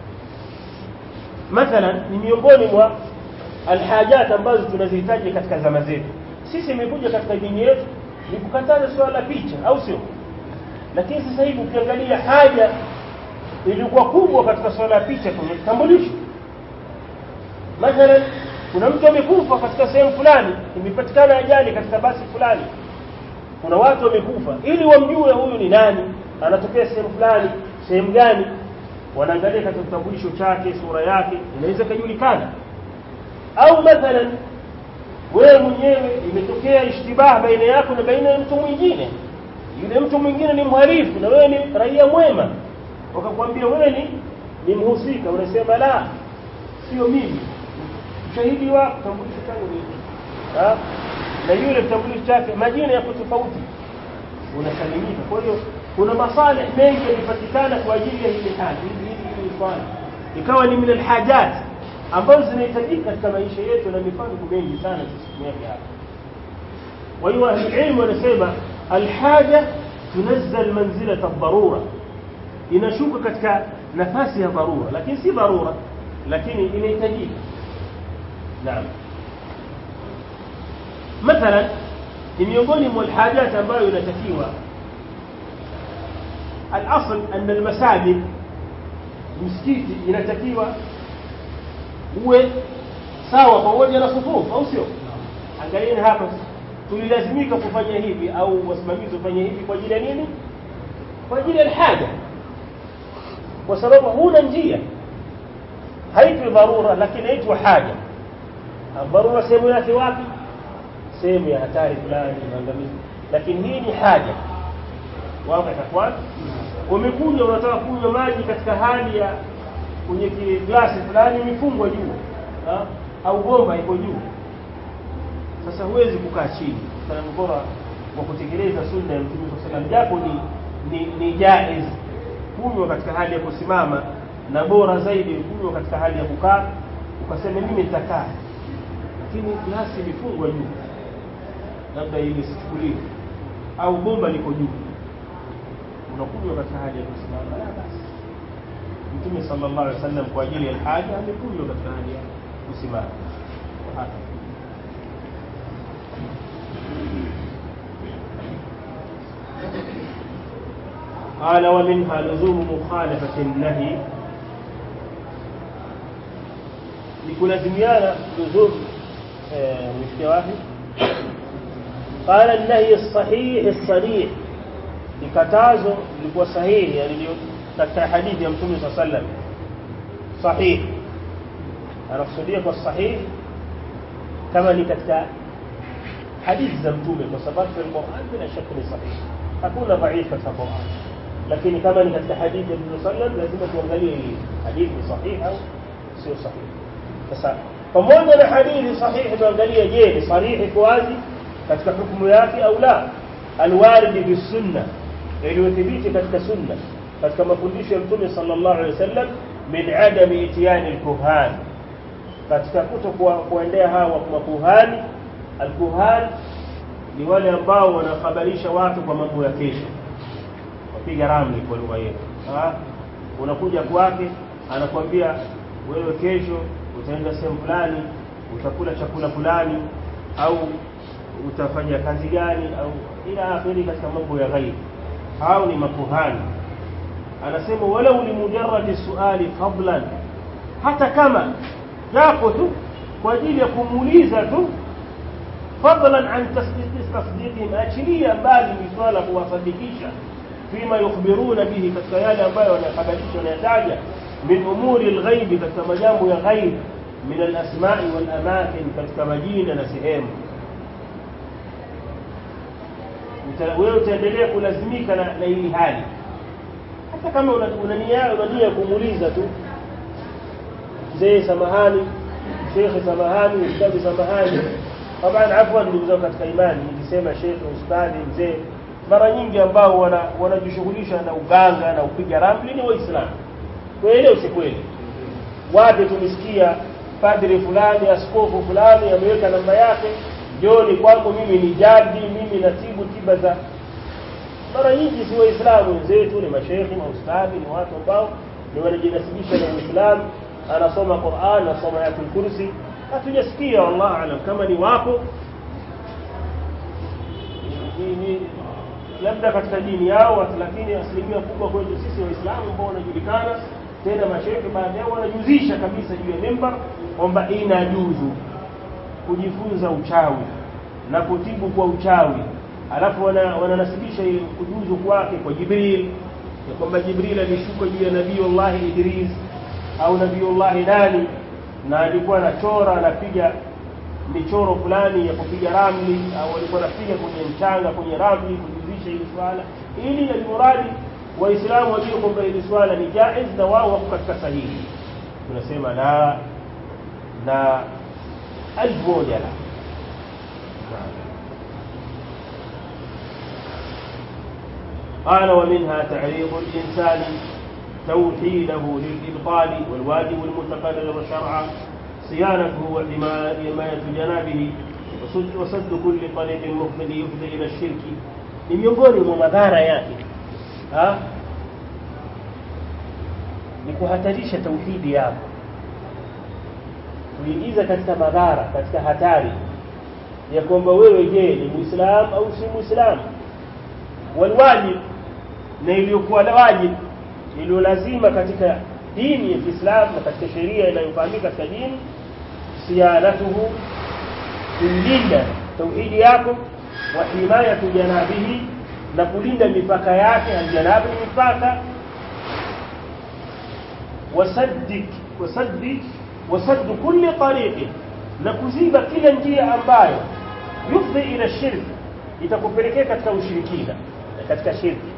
mathalan ni miongoni mwa alhajat ambazo tunazihitaji katika zama zetu sisi imekuja katika dini yetu ni kukataza swala la picha au sio lakini sasa hivi ukiangalia haja ilikuwa kubwa katika swala la picha kwenye kitambulisho mathalan kuna mtu amekufa katika sehemu fulani imepatikana ajali katika basi fulani kuna watu wamekufa ili wamjue huyu ni nani anatokea sehemu fulani sehemu gani wanaangalia katika kitambulisho chake sura yake inaweza kujulikana au mathalan wewe mwenyewe imetokea ishtibah baina yako na baina ya mtu mwingine yule mtu mwingine ni mhalifu na wewe ni raia mwema wakakwambia wewe ni ni mhusika unasema la sio mimi ushahidi wako kitambulisho changu ni ha? na yule kitambulisho chake majina yako tofauti unasalimika kwa hiyo kuna masalih mengi yalipatikana kwa ajili ya hili hali hili hili swala ikawa ni min alhajat ambazo zinahitajika katika maisha yetu na mifano mengi sana tusitumia hapa kwa hiyo ahli wanasema alhaja tunazzal manzilata ad-darura inashuka katika nafasi ya dharura lakini si dharura lakini inahitajika naam mathalan ni miongoni mwa alhajat ambayo inatakiwa الاصل ان المساجد msikiti inatakiwa uwe sawa pamoja na sufufu au sio angalieni hapa tulilazimika kufanya hivi au wasimamizi wafanye hivi kwa ajili ya nini kwa ajili ya haja kwa sababu huna njia haitwi dharura lakini inaitwa haja dharura sehemu yake wapi sehemu ya hatari fulani maangamizi lakini hii ni haja wapi takwan umekuja unataka kunywa maji katika hali ya kwenye glasi fulani imefungwa juu au bomba iko juu sasa huwezi kukaa chini sana bora wa kutekeleza sunna ya Mtume sallallahu japo ni ni, ni jaiz kunywa katika hali ya kusimama na bora zaidi kunywa katika hali ya kukaa ukasema mimi nitakaa lakini glasi imefungwa juu labda ili sichukuliwe au bomba liko juu unakunywa katika hali ya kusimama la basi Mtume sallallahu alaihi wasallam kwa ajili ya haja amekunywa katika hali ya kusimama hapa قال ومنها لزوم مخالفة النهي لكلازميانا لزوم مشكلة واحد قال النهي الصحيح الصريح likatazo lilikuwa sahihi yani katika hadithi ya mtume صلى الله عليه وسلم صحيح anakusudia kwa sahihi kama ni katika hadithi za mtume kwa sababu Qur'an bila shaka ni sahihi hakuna dhaifu katika Qur'an lakini kama ni katika hadithi ya mtume sallam lazima tuangalie hii hadithi sahihi au sio sahihi sasa pamoja na hadithi sahihi tuangalie je ni sarihi kwa wazi katika hukumu yake au la alwarid bi sunna iliyothibiti katika sunna katika mafundisho ya mtume sallallahu alaihi wasallam min adami itiyani alkuhan katika kuto kuendea hawa makuhani alkuhan ni wale ambao wanahabarisha watu kwa mambo ya kesho wapiga ramli kwa lugha yetu unakuja kwake anakwambia wewe kesho utaenda sehemu fulani utakula chakula fulani au utafanya kazi gani au ila akhiri katika mambo ya ghaibu hao ni makuhani anasema walau limujarradi suali fadlan hata kama japo tu kwa ajili ya kumuuliza tu fadlan an tasdiqihim achilia mbali ni swala kuwasadikisha fima yukhbiruna bihi katika yale ambayo wanayakabalisha wanayataja min umuri alghaibi katika majambo ya ghaib min alasma'i wal amakin katika majina na sehemu wewe utaendelea kulazimika na, na hili hali hata kama una, una nia una nia kumuuliza tu mzee samahani shekhe samahani ustadi samahani taban afwan ndugu zangu katika imani nikisema shekhe ustadi mzee mara nyingi ambao wana wanajishughulisha na uganga na upiga ramli ni waislamu kweli usikweli wapi tumesikia padri fulani askofu fulani ameweka namba yake joni kwangu mimi ni jadi mimi natibu tiba za mara nyingi si waislamu wenzetu ni mashekhi maustadhi ni watu ambao ni wanajinasibisha na uislamu anasoma Qur'an anasoma ayatul kursi hatujasikia wallahu alam kama ni wapo ni labda katika dini yao lakini asilimia kubwa kwetu sisi waislamu ambao wanajulikana tena mashekhi baadhi yao wanajuzisha kabisa juu ya mimbar kwamba inajuzu kujifunza uchawi na kutibu kwa uchawi alafu wananasibisha wana kujuzu kwake kwa Jibril ya kwamba Jibril alishuka juu ya Nabiiullah Idris au Nabiiullah nani na alikuwa anachora anapiga michoro fulani ya kupiga ramli au alikuwa anapiga kwenye mchanga kwenye ramli kujuzisha hili swala ili alimuradi waislamu wajue kwamba hili swala ni jaiz na wao wako katika sahihi tunasema la na alfu moja la قال ومنها تعريض الإنسان توحيده للإبطال والواجب المتقرر شرعا صيانته وحماية جنابه وسد كل طريق مفضي يفضي إلى الشرك ni miongoni mwa madhara yake ha? ni kuhatarisha tauhidi yako kuingiza katika madhara katika hatari ya kwamba wewe je ni muislamu au si muislamu walwajib na iliyokuwa wajib iliyo lazima katika dini ya Kiislamu na katika sheria inayofahamika katika dini siyanatuhu kulinda tauhidi yako wa himayatu janabihi na kulinda mipaka yake aljanabi mipaka wasaddik wasaddik wasaddu kulli tariqi na kuziba kila njia ambayo yufdi ila shirk itakupelekea katika ushirikina katika shirki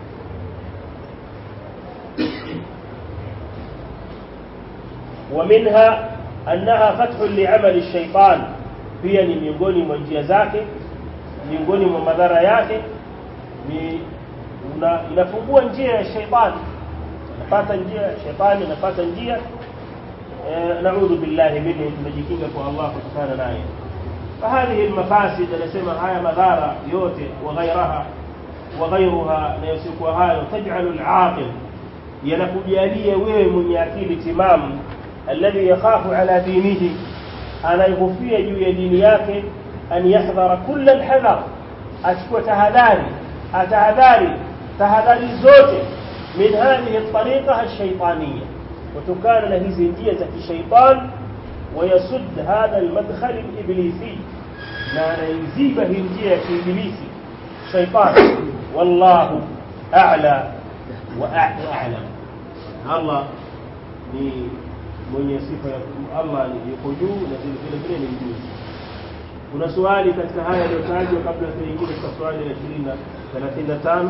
ومنها أنها فتح لعمل الشيطان pia ni miongoni mwa njia zake miongoni mwa madhara yake ni una, inafungua njia ya shaitani napata njia ya shaitani napata njia e, naudhu billahi minhu tunajikinga kwa Allah kutokana naye فهذه المفاسد anasema haya madhara yote وغيرها وغيرها na yosiokuwa hayo taj'alu al-aqil yanakujalia wewe mwenye akili timamu alladhi yakhafu ala dinihi anayehofia juu ya dini yake an yahdhara kulla alhadhar achukua tahadhari atahadhari tahadhari zote min hadhihi at-tariqa ash-shaytaniyya kutokana na hizi njia za kishaitan ويسد هذا المدخل الإبليسي لا يزيب هنجية إبليسي شيطان والله أعلى وأعلم الله ni mwenye sifa ya Allah yuko juu na vile vile ni mjuzi. Kuna swali katika haya yaliyotajwa kabla tuingie katika swali la 20 35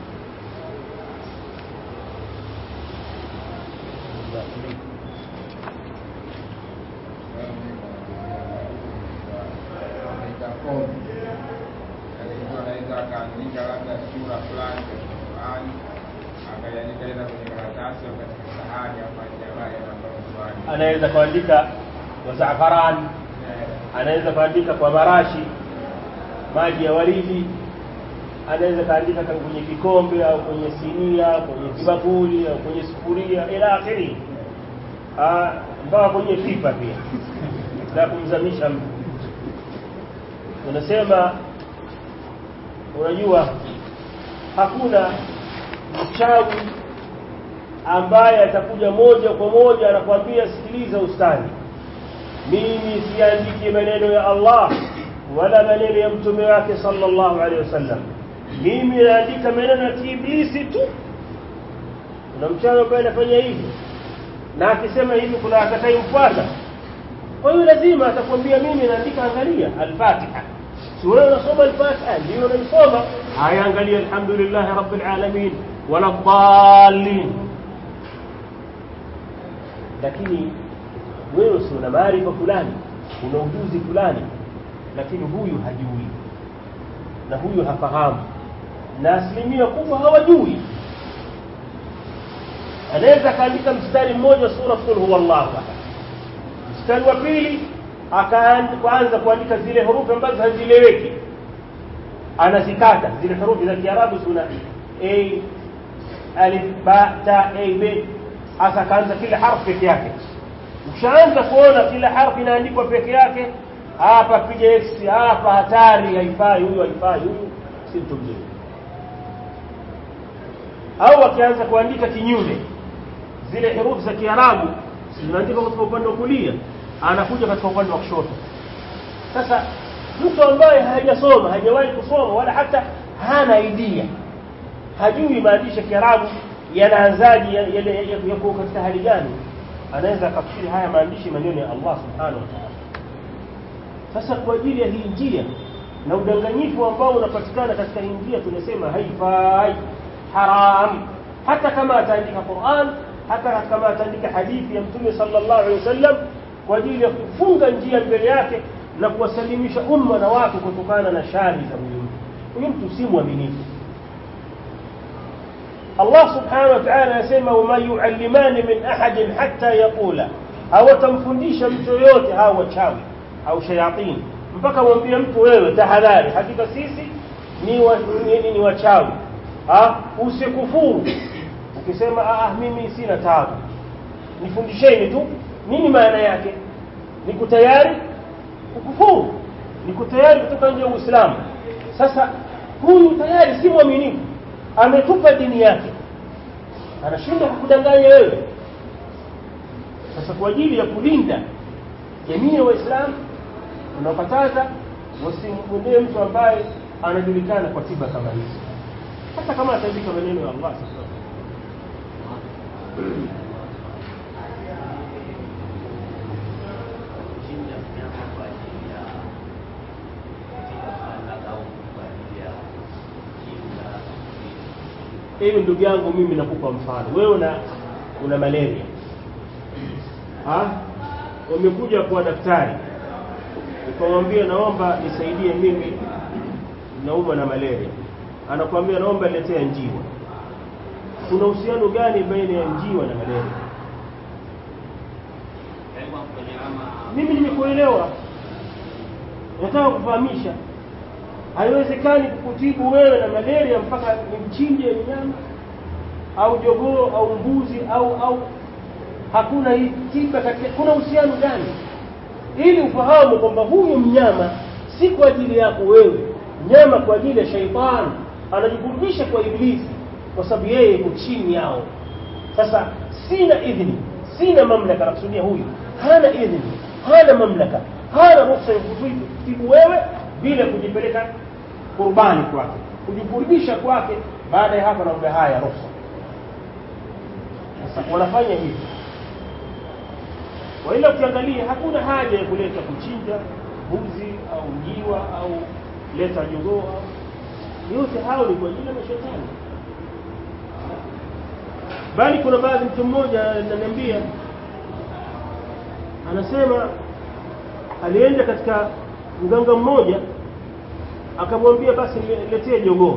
anaweza akaandika labda sura fulani katika Qur'ani akaiandika ila kwenye karatasi au katika sahani au jamaa yanatoa swali. anaweza kuandika kwa zafarani anaweza kuandika kwa marashi maji ya waridi anaweza kaandika kama kwenye kikombe au kwenye sinia kwenye kibakuli au kwenye sufuria ila akhiri mpaka kwenye pipa pia na kumzamisha mtu unasema unajua hakuna mchawi ambaye atakuja moja kwa moja anakuambia sikiliza ustani mimi siandiki maneno ya Allah wala maneno ya mtume wake sallallahu alaihi wasallam mimi naandika maneno ya ibilisi tu kuna mchawi ambaye anafanya hivi na akisema hivi kuna atakayemfuata kwa hiyo lazima atakwambia mimi naandika angalia al-Fatiha si wewe unasoma al-Fatiha ndio unaisoma haya angalia alhamdulillah rabbil alamin wala dhalin lakini wewe si una maarifa fulani una ujuzi fulani lakini huyu hajui na huyu hafahamu na asilimia kubwa hawajui anaweza akaandika mstari mmoja sura kul huwallahu ahad mstari wa pili akaanza kuandika zile herufi ambazo hazieleweki anazikata zile herufi za Kiarabu suna a alif ba ta a b hasa kaanza kila harfu peke yake ukishaanza kuona kila harfu inaandikwa peke yake hapa piga x hapa hatari haifai huyu haifai huyu si mtu mzuri au akianza kuandika kinyume zile herufi za Kiarabu zinaandikwa katika upande wa kulia anakuja katika upande wa kushoto sasa mtu ambaye hajasoma hajawahi kusoma wala hata hana idea hajui maandishi ya Kiarabu yanaanzaje yako katika hali gani anaweza akafikiri haya maandishi maneno ya Allah subhanahu wa ta'ala sasa kwa ajili ya hii njia na udanganyifu ambao unapatikana katika hii njia tunasema haifai haram hata kama ataandika Qur'an hata kama ataandika hadithi ya Mtume sallallahu alaihi wasallam kwa ajili ya kufunga njia mbele yake na kuwasalimisha umma na watu kutokana na shari za huyu mtu huyu mtu si mwaminifu Allah subhanahu wa ta'ala anasema wama yuallimani min ahadin hatta yaqula hawatamfundisha mtu yoyote hawa wachawi au shayatini mpaka mwambie mtu wewe tahadhari hakika sisi ni wa, ni, ni wachawi ha usikufuru ukisema ah mimi sina taabu nifundisheni tu nini maana yake niko tayari kukufuru niko tayari kutoka nje ya Uislamu sasa huyu tayari si mwaminifu ametupa dini yake anashindwa kukudanganya wewe sasa kwa ajili ya kulinda jamii ya waislamu tunakataza wasimwendee mtu ambaye anajulikana kwa tiba kama hizi hata kama ataandika maneno ya Allah sasa hivi ndugu yangu mimi nakupa mfano wewe una una malaria ha umekuja kwa daktari ukamwambia naomba nisaidie mimi naumwa na malaria anakuambia naomba niletee njiwa kuna uhusiano gani baina ya njiwa na malaria mimi nimekuelewa nataka kufahamisha haiwezekani kukutibu wewe na malaria mpaka nimchinje mnyama au jogoo au mbuzi au au hakuna hii tiba katika kuna uhusiano gani ili ufahamu kwamba huyu mnyama si kwa ajili yako wewe mnyama kwa ajili ya shaitani anajikurubisha kwa ibilisi kwa sababu yeye yuko chini yao sasa sina idhini sina mamlaka nakusudia huyu hana idhini hana mamlaka hana ruhusa ya kutibu wewe bila kujipeleka kurbani kwake kujikurubisha kwake baada ya hapo naomba haya ruhusa sasa wanafanya hivi waila ukiangalia hakuna haja ya kuleta kuchinja mbuzi au njiwa au leta jogoo yote hao ni kwa ajili ya mashetani bali kuna baadhi mtu mmoja ananiambia anasema alienda katika mganga mmoja akamwambia basi niletee jogoo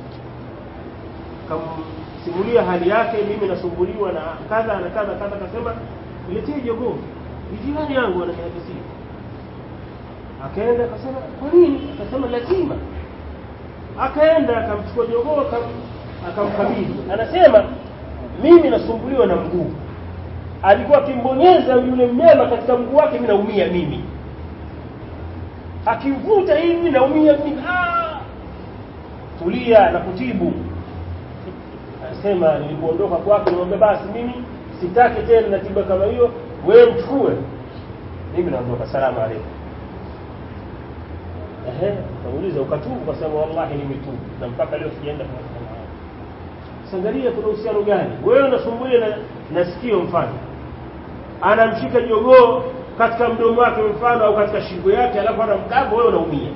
akamsimulia hali yake mimi nasumbuliwa na kadha na kadha kadha akasema niletee jogoo ni jirani yangu ananihadithia akaenda akasema kwa nini akasema lazima akaenda akamchukua jogoo akamkabidhi anasema mimi nasumbuliwa na mguu alikuwa akimbonyeza yule mnyama katika mguu wake mimi naumia mimi akivuta hivi naumia mimi ah tulia na kutibu anasema nilipoondoka kwake nimwambia basi mimi sitaki tena na tiba kama hiyo wewe mchukue mimi naondoka salamu alaykum ehe kamuuliza ukatubu kwa sababu wallahi nimetubu na mpaka leo sijaenda kwa mfano sangalia kuna uhusiano gani wewe unasumbulia na, na sikio mfano anamshika jogoo katika mdomo wake mfano au katika shingo yake alafu anamkaba wewe unaumia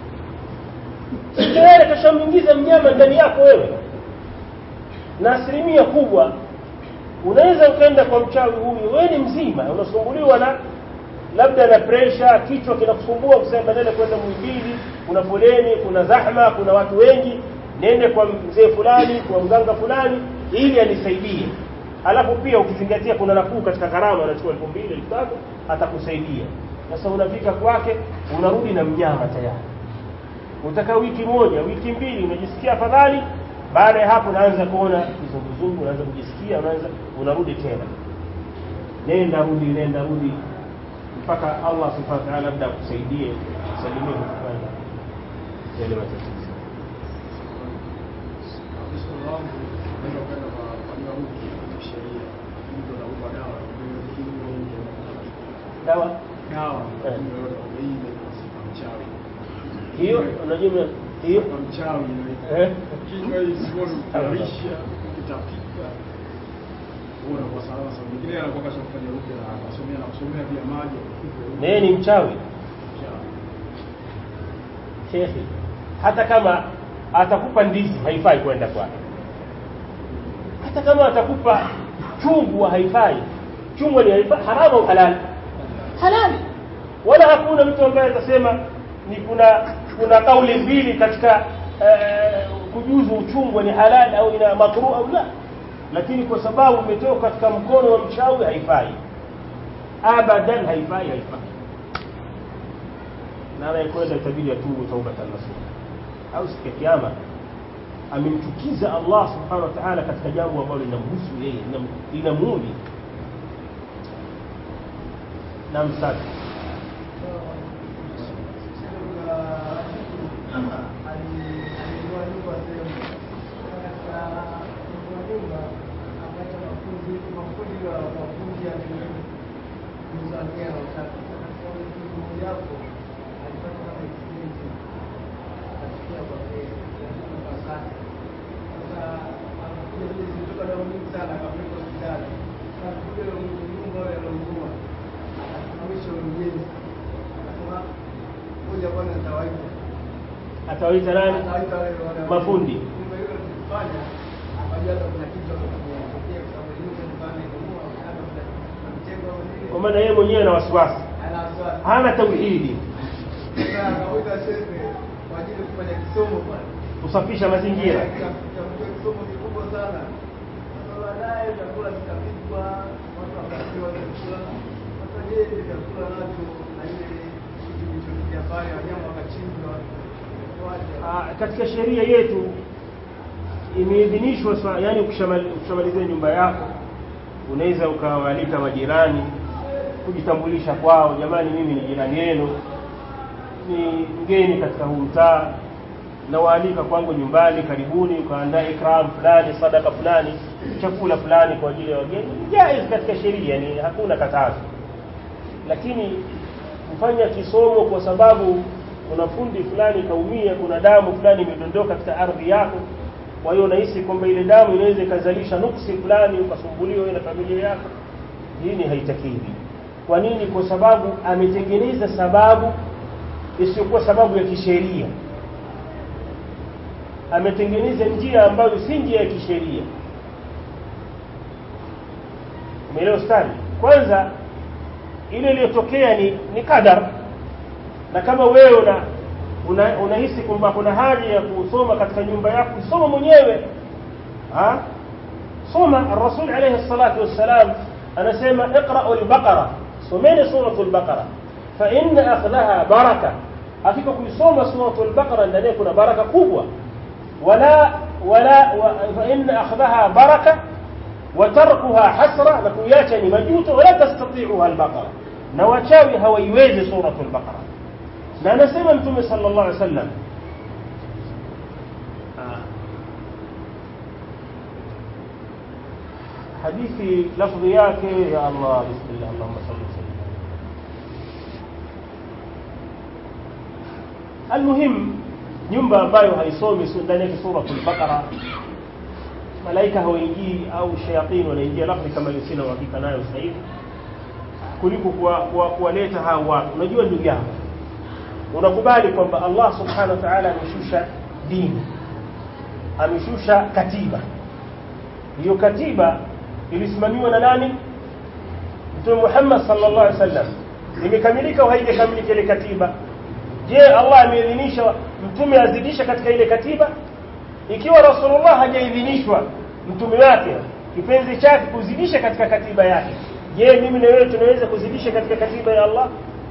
tayari kashamwingiza mnyama ndani yako wewe na asilimia kubwa unaweza ukaenda kwa mchawi huyu wewe ni mzima unasumbuliwa na labda na presha kichwa kinakusumbua kusema badala kwenda Muhimbili kuna foleni kuna zahma kuna watu wengi nende kwa mzee fulani kwa mganga fulani ili anisaidie alafu pia ukizingatia kuna nafuu katika gharama anachukua elfu mbili elfu tatu atakusaidia sasa unafika kwake unarudi na mnyama tayari utakaa wiki moja wiki mbili unajisikia afadhali baada ya hapo unaanza kuona kizunguzungu unaanza kujisikia unaanza unarudi tena nenda rudi nenda rudi mpaka Allah subhanahu wa ta'ala labda akusaidie usalimie kutokana yale matatizo Kristo wangu ndio kwenda kwa kwa huko sheria ndio na upa dawa ndio hiyo dawa dawa Eh. ndio hii ndio sifa mchawi hiyo unajua hiyo kwa mchawi ndio eh kinga hii sio kutarisha kutapika Unaona kwa salama sababu mwingine anakuwa kashafanya huko na akasomea na kusomea pia maji naye ni mchawi shekhi hata kama atakupa ndizi haifai kwenda kwake hata kama atakupa chungwa haifai chungwa ni haifai haramu au halali halali wala hakuna mtu ambaye atasema ni kuna kuna kauli mbili katika eh, kujuzu uchungwa ni halali au ina makruh au la lakini kwa sababu umetoka katika mkono wa mchawi haifai abadan haifai haifai na anayekwenda itabidi atubu taubatan nasuha au siku ya kiyama amemchukiza Allah subhanahu wa ta'ala katika jambo ambalo linamhusu yeye linam- linamuudhi na msaki atawaita nani mafundi kwa maana yeye mwenyewe ana wasiwasi hana tauhidi kusafisha mazingira kisomo kikubwa sana sasa baadaye chakula kikapikwa watu wakapewa chakula sasa je ile chakula nacho na ile kitu kilichofikia pale wanyama wakachinjwa wacha Ah, katika sheria yetu imeidhinishwa swa- yani ukishamali- ukishamalizia nyumba yako unaweza ukawaalika majirani kujitambulisha kwao jamani mimi ni jirani yenu ni mgeni katika huu mtaa nawaalika kwangu nyumbani karibuni ukaandaa ikram fulani sadaka fulani chakula fulani kwa ajili ya wageni ni jaiz katika sheria ni hakuna katazo lakini kufanya kisomo kwa sababu kuna fundi fulani kaumia kuna damu fulani imedondoka katika ardhi yako kwa hiyo unahisi kwamba ile damu inaweza ikazalisha nuksi fulani ukasumbuliwa wewe na familia yako dini haitakiwi kwa nini kwa sababu ametengeneza sababu isiyokuwa sababu ya kisheria ametengeneza njia ambayo si njia ya kisheria umeelewa stari kwanza ile iliyotokea ni ni qadar na kama wewe una una- unahisi kwamba kuna haja ya kusoma katika nyumba yako soma mwenyewe ha soma rasul alayhi salatu wassalam anasema iqra'u al-baqara someni suratul baqara fa inna akhdhaha baraka hakika kuisoma suratul baqara ndani yake kuna baraka kubwa wala wala wa- fa inna akhdhaha baraka وتركها حسرة لكوياتا ni majuto wala tastati'uha al-baqara na wachawi hawaiwezi suratul baqara na anasema mtume sallallahu alaihi wasallam hadithi lafdhi yake ya Allah bismillah Allahumma salli sallim almuhim nyumba ambayo haisomi ndani yake suratul baqara malaika hawaingii au shayatin wanaingia lafdhi kama hiyo sina uhakika nayo sasa hivi kuliko kuwaleta hao watu unajua ndugu yangu unakubali kwamba Allah subhanahu wa ta'ala ameshusha dini ameshusha katiba hiyo katiba ilisimamiwa na nani Mtume Muhammad sallallahu alaihi wasallam imekamilika au haijakamilika ile katiba je Allah ameidhinisha mtume azidisha katika ile katiba ikiwa Rasulullah hajaidhinishwa mtume wake kipenzi chake kuzidisha katika katiba yake je mimi na wewe tunaweza kuzidisha katika katiba ya Allah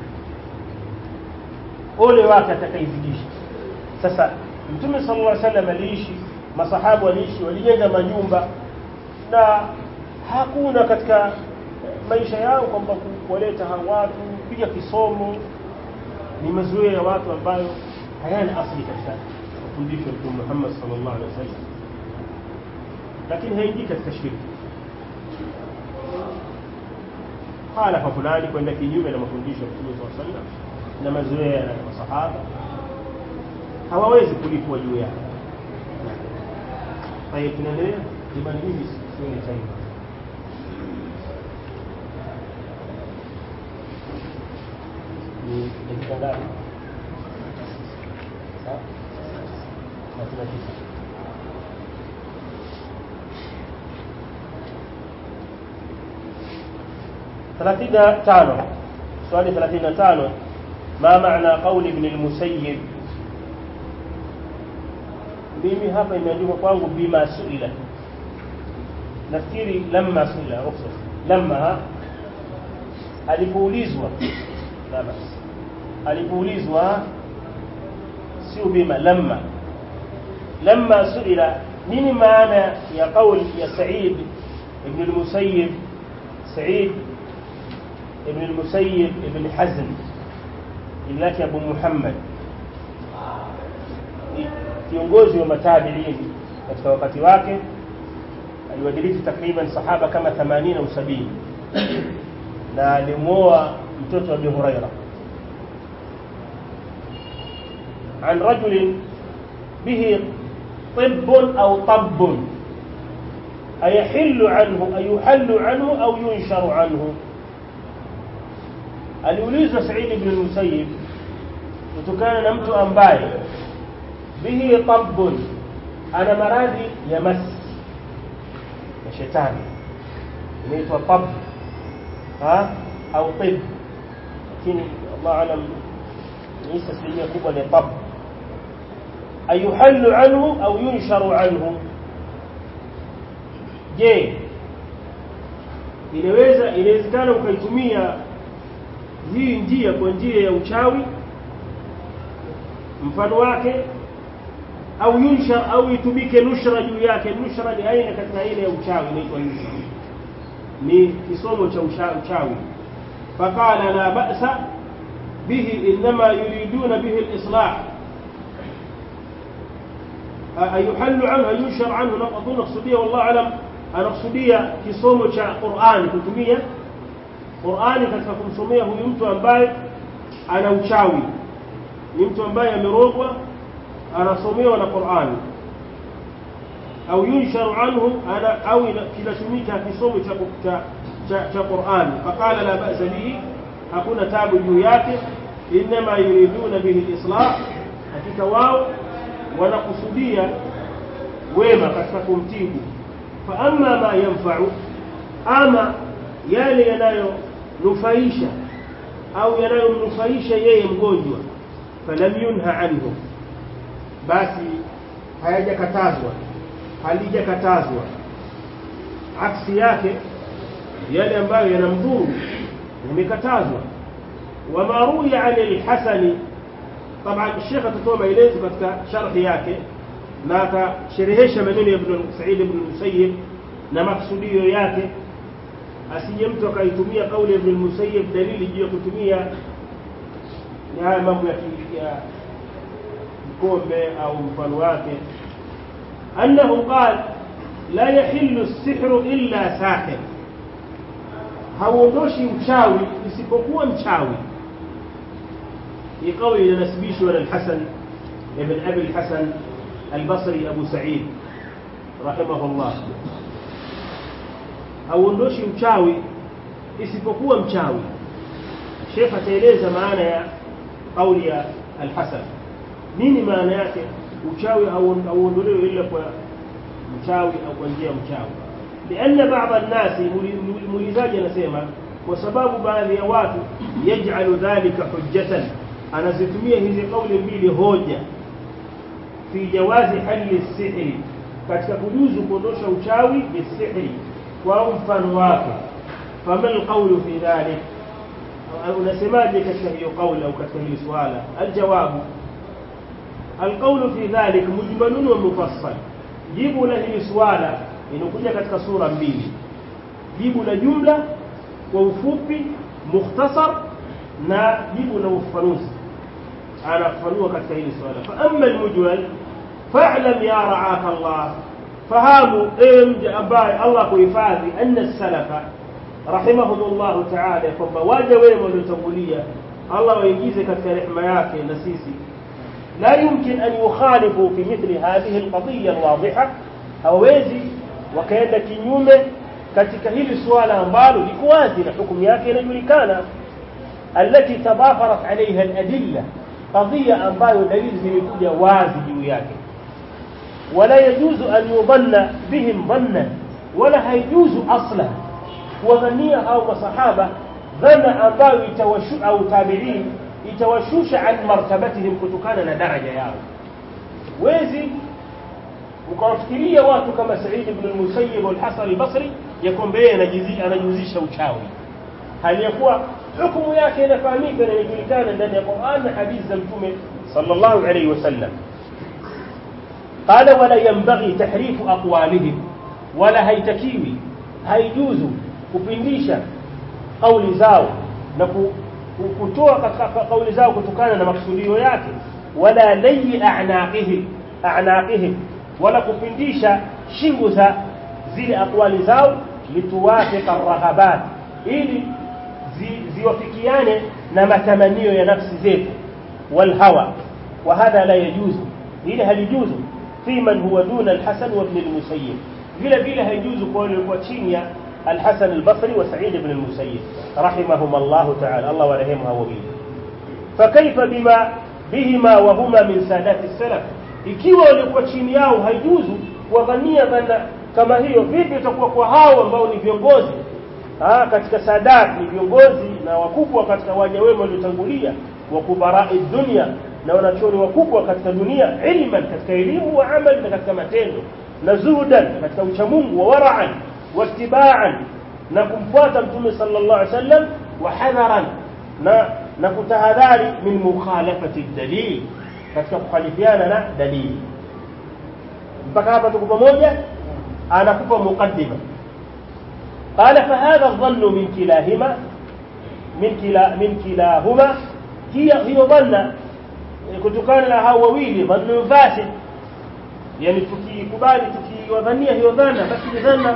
ole wake atakaizidisha sasa mtume sallallahu alaihi wasallam aliishi masahabu waliishi walijenga majumba na hakuna katika maisha yao kwamba kuwaleta hawa watu kupiga kisomo ni mazoea ya watu ambayo hayana asili katika mafundisho ya Mtume Muhammad sallallahu alaihi wasallam lakini haingii katika shirki halafa fulani kwenda kinyume na mafundisho ya Mtume sallallahu alaihi wasallam na mazoea ya masahaba hawawezi kulipwa juu yake طيب tunaendelea jamani mimi sioni time ni dakika ngapi thelathini na tisa ثلاثين تانو سؤال ثلاثين تانو ما معنى قول ابن المسيب mimi hapa imeandikwa kwangu bima suila nafikiri lamma suila ruhusa lamma alipoulizwa la basi alipoulizwa sio bima lamma lamma suila nini maana ya kauli ya Said ibn al-Musayyib Said ibn al-Musayyib ibn Hazm ilaki Abu Muhammad kiongozi wa matabiin katika wakati wake aliwadiriki takriban sahaba kama 80 au 70 na alimuoa mtoto wa Abi Huraira عن رجل به طب أو طب أيحل عنه أيحل عنه أو ينشر عنه aliulizwa Said ibn al-Musayyib kutokana na mtu ambaye bihi tabbun ana maradhi ya mas ya shetani inaitwa tab ha au tib lakini Allah alam ni asilimia kubwa ni tab ayuhallu anhu au yunsharu anhu je inaweza inawezekana ukaitumia hii njia kwa njia ya uchawi mfano wake au yunshar au itumike nushra juu yake nushra ni aina katika aina ya uchawi inaitwa nushra ni kisomo cha uchawi faqala la ba'sa bihi inma yuriduna bihi al-islah ayuhallu anhu ayunshar anhu naqdu naqsudia wallahu alam anakusudia kisomo cha Qur'ani kutumia Qur'ani katika kumsomea huyu mtu ambaye ana uchawi ni mtu ambaye amerogwa anasomewa na Qur'ani au yunsharu anhu ana au kinatumika kisomo cha cha cha, cha Qur'ani faqala la ba'sa bihi hakuna tabu juu yake inma yuriduna bihi al-islah hakika wao wanakusudia wema katika kumtibu fa amma ma yanfa'u ama yale yanayonufaisha au yanayomnufaisha yeye mgonjwa falam yunha anhu basi hayajakatazwa halijakatazwa aksi yake yale ambayo yanamdhuru yamekatazwa wama ruya an al-hasani طبعا الشيخ atatoa maelezo katika sharhi yake na akasherehesha maneno ya Ibn Sa'id ibn Musayyib na maksudio yake asije mtu akaitumia kauli ya Ibn Musayyib dalili juu ya kutumia ni haya mambo ya ya mkombe au mfano wake annahu qal la yahillu as-sihru illa sahir hauondoshi uchawi isipokuwa mchawi hii kauli inanasibishwa na al-Hasan ibn Abi al-Hasan al-Basri Abu Sa'id rahimahullah hauondoshi uchawi isipokuwa mchawi Sheikh ataeleza maana ya kauli ya al-Hasan nini maana yake uchawi hauondolewi ila kwa mchawi au kwa njia ya mchawi لأن بعض الناس muulizaji anasema kwa sababu baadhi ya watu yaj'alu dhalika hujjatan anazitumia hizi kauli mbili hoja fi jawazi hali sihri katika kujuzu kuondosha uchawi bisihri kwa mfano wake fama alqawlu fi dhalik unasemaje katika hiyo kauli au katika hili swala aljawabu alqawlu fi dhalik mujmalun wa mufassal jibu la hili swala inakuja katika sura mbili jibu la jumla kwa ufupi mukhtasar na jibu la ufafanuzi anafafanua katika hili swala fa amma almujmal fa'lam ya ra'aka Allah fahamu mja ambaye Allah kuhifadhi anna salafa rahimahumullah ta'ala kwamba waja wema waliotangulia Allah waingize katika rehema yake na sisi لا يمكن أن يخالفوا في مثل هذه القضية الواضحة hawezi wakaenda kinyume katika hili suala ambalo liko wazi na hukumu yake inajulikana alati tadafarat alaiha aladilla qadhiya ambayo dalili zimekuja wazi juu yake wala yajuzu an yudhanna bihim dhanna wala haijuzu asla kuwadhania au masahaba dhana ambayo itawashu au tabi'in itawashusha an martabatihim kutokana na daraja yao wezi ukawafikiria watu kama Said ibn al-Musayyib al-Hasan al-Basri ya kwamba yeye anajuzisha uchawi hali ya kuwa hukumu yake inafahamika na inajulikana ndani ya Qur'an na hadithi za Mtume sallallahu alayhi wasallam قال ولا ينبغي تحريف أقوالهم ولا هيتكيوي هيجوز kupindisha kauli zao na kutoa katika kauli zao kutokana na maksudio yake wala layi a'naqihim a'naqihim wala kupindisha shingo za zile akwali zao lituwafiqa rahabat ili ziwafikiane na matamanio ya nafsi zetu wal hawa wa hadha la yajuzu ile halijuzu fi man huwa duna al-Hasan wa ibn al-Musayyib vile vile haijuzu kwa wale walikuwa chini ya الحسن البصري وسعيد بن المسيب رحمهما الله تعالى الله ورحمها وبيه فكيف بما بهما وهما من سادات السلف ikiwa walikuwa chini yao haijuzu kuwadhania dhana kama hiyo vipi itakuwa kwa hao ambao ni viongozi ah katika sadat ni viongozi na wakubwa katika waja wema waliotangulia wa kubarai dunia na wanachoni wakubwa katika dunia ilman katika elimu wa amali na katika matendo na zuhudan katika uchamungu wa wara'an wattiba'an na kumfuata mtume sallallahu alaihi wasallam wa hadharan na na kutahadhari min mukhalafati dalil katika kukhalifiana na dalili mpaka hapa tuko pamoja anakupa muqaddima قال فهذا الظن من كلاهما من كلا من كلاهما هي هي ظن kutokana na hao wawili dhannu fasid yani tukikubali tukiwadhania hiyo dhana basi ni dhana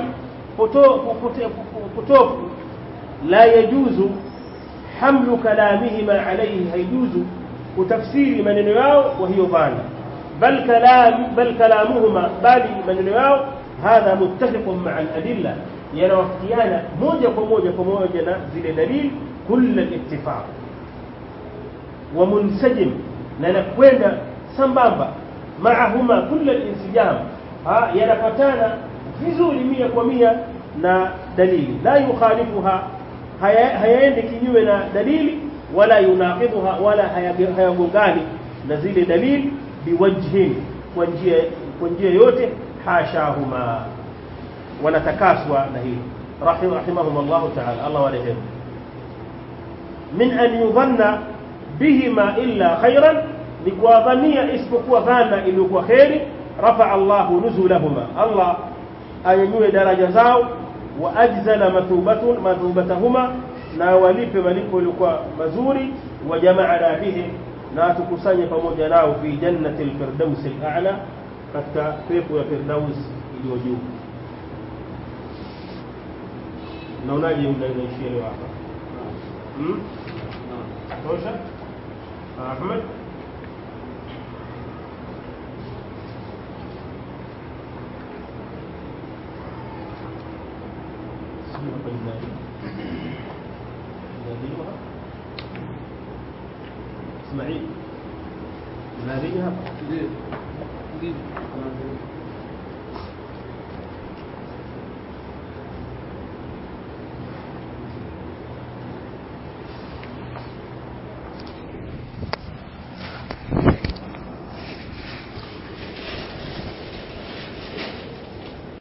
potofu la yajuzu hamlu kalamihima alayhi haijuzu kutafsiri maneno yao wa hiyo dhana bal kalam bal kalamuhuma bali maneno yao hadha muttafiqun ma'a al-adilla yanawafikiana moja kwa moja pamoja na zile dalili kulla ittifaq wa munsajim na nakwenda sambamba maahuma kulla al-insijam yanapatana vizuri mia kwa mia na dalili la yukhalifuha hayaendi kinyume na dalili wala yunaqidhuha wala hayagongani na zile dalili biwajhin kwa njia kwa njia yote hashahuma wanatakaswa na hili rahimahum Allah ta'ala Allah warehemu min an yudhanna bihima illa khairan ni kuwadhania isipokuwa dhana iliyokuwa kheri rafa Allahu nuzulahuma Allah anyanyue daraja zao wa ajzala mathubatun mathubatahuma na walipe malipo yalikuwa mazuri wa jamaa bihi na tukusanye pamoja nao fi jannati alfirdaus al'a katika pepo ya firdaus iliyo juu naonaje naishia leo hapa hmm? tosha Ahmed sijui hapa ni nani Nadhiwa Ismail Nadhiwa hapa Ndio. Ndio.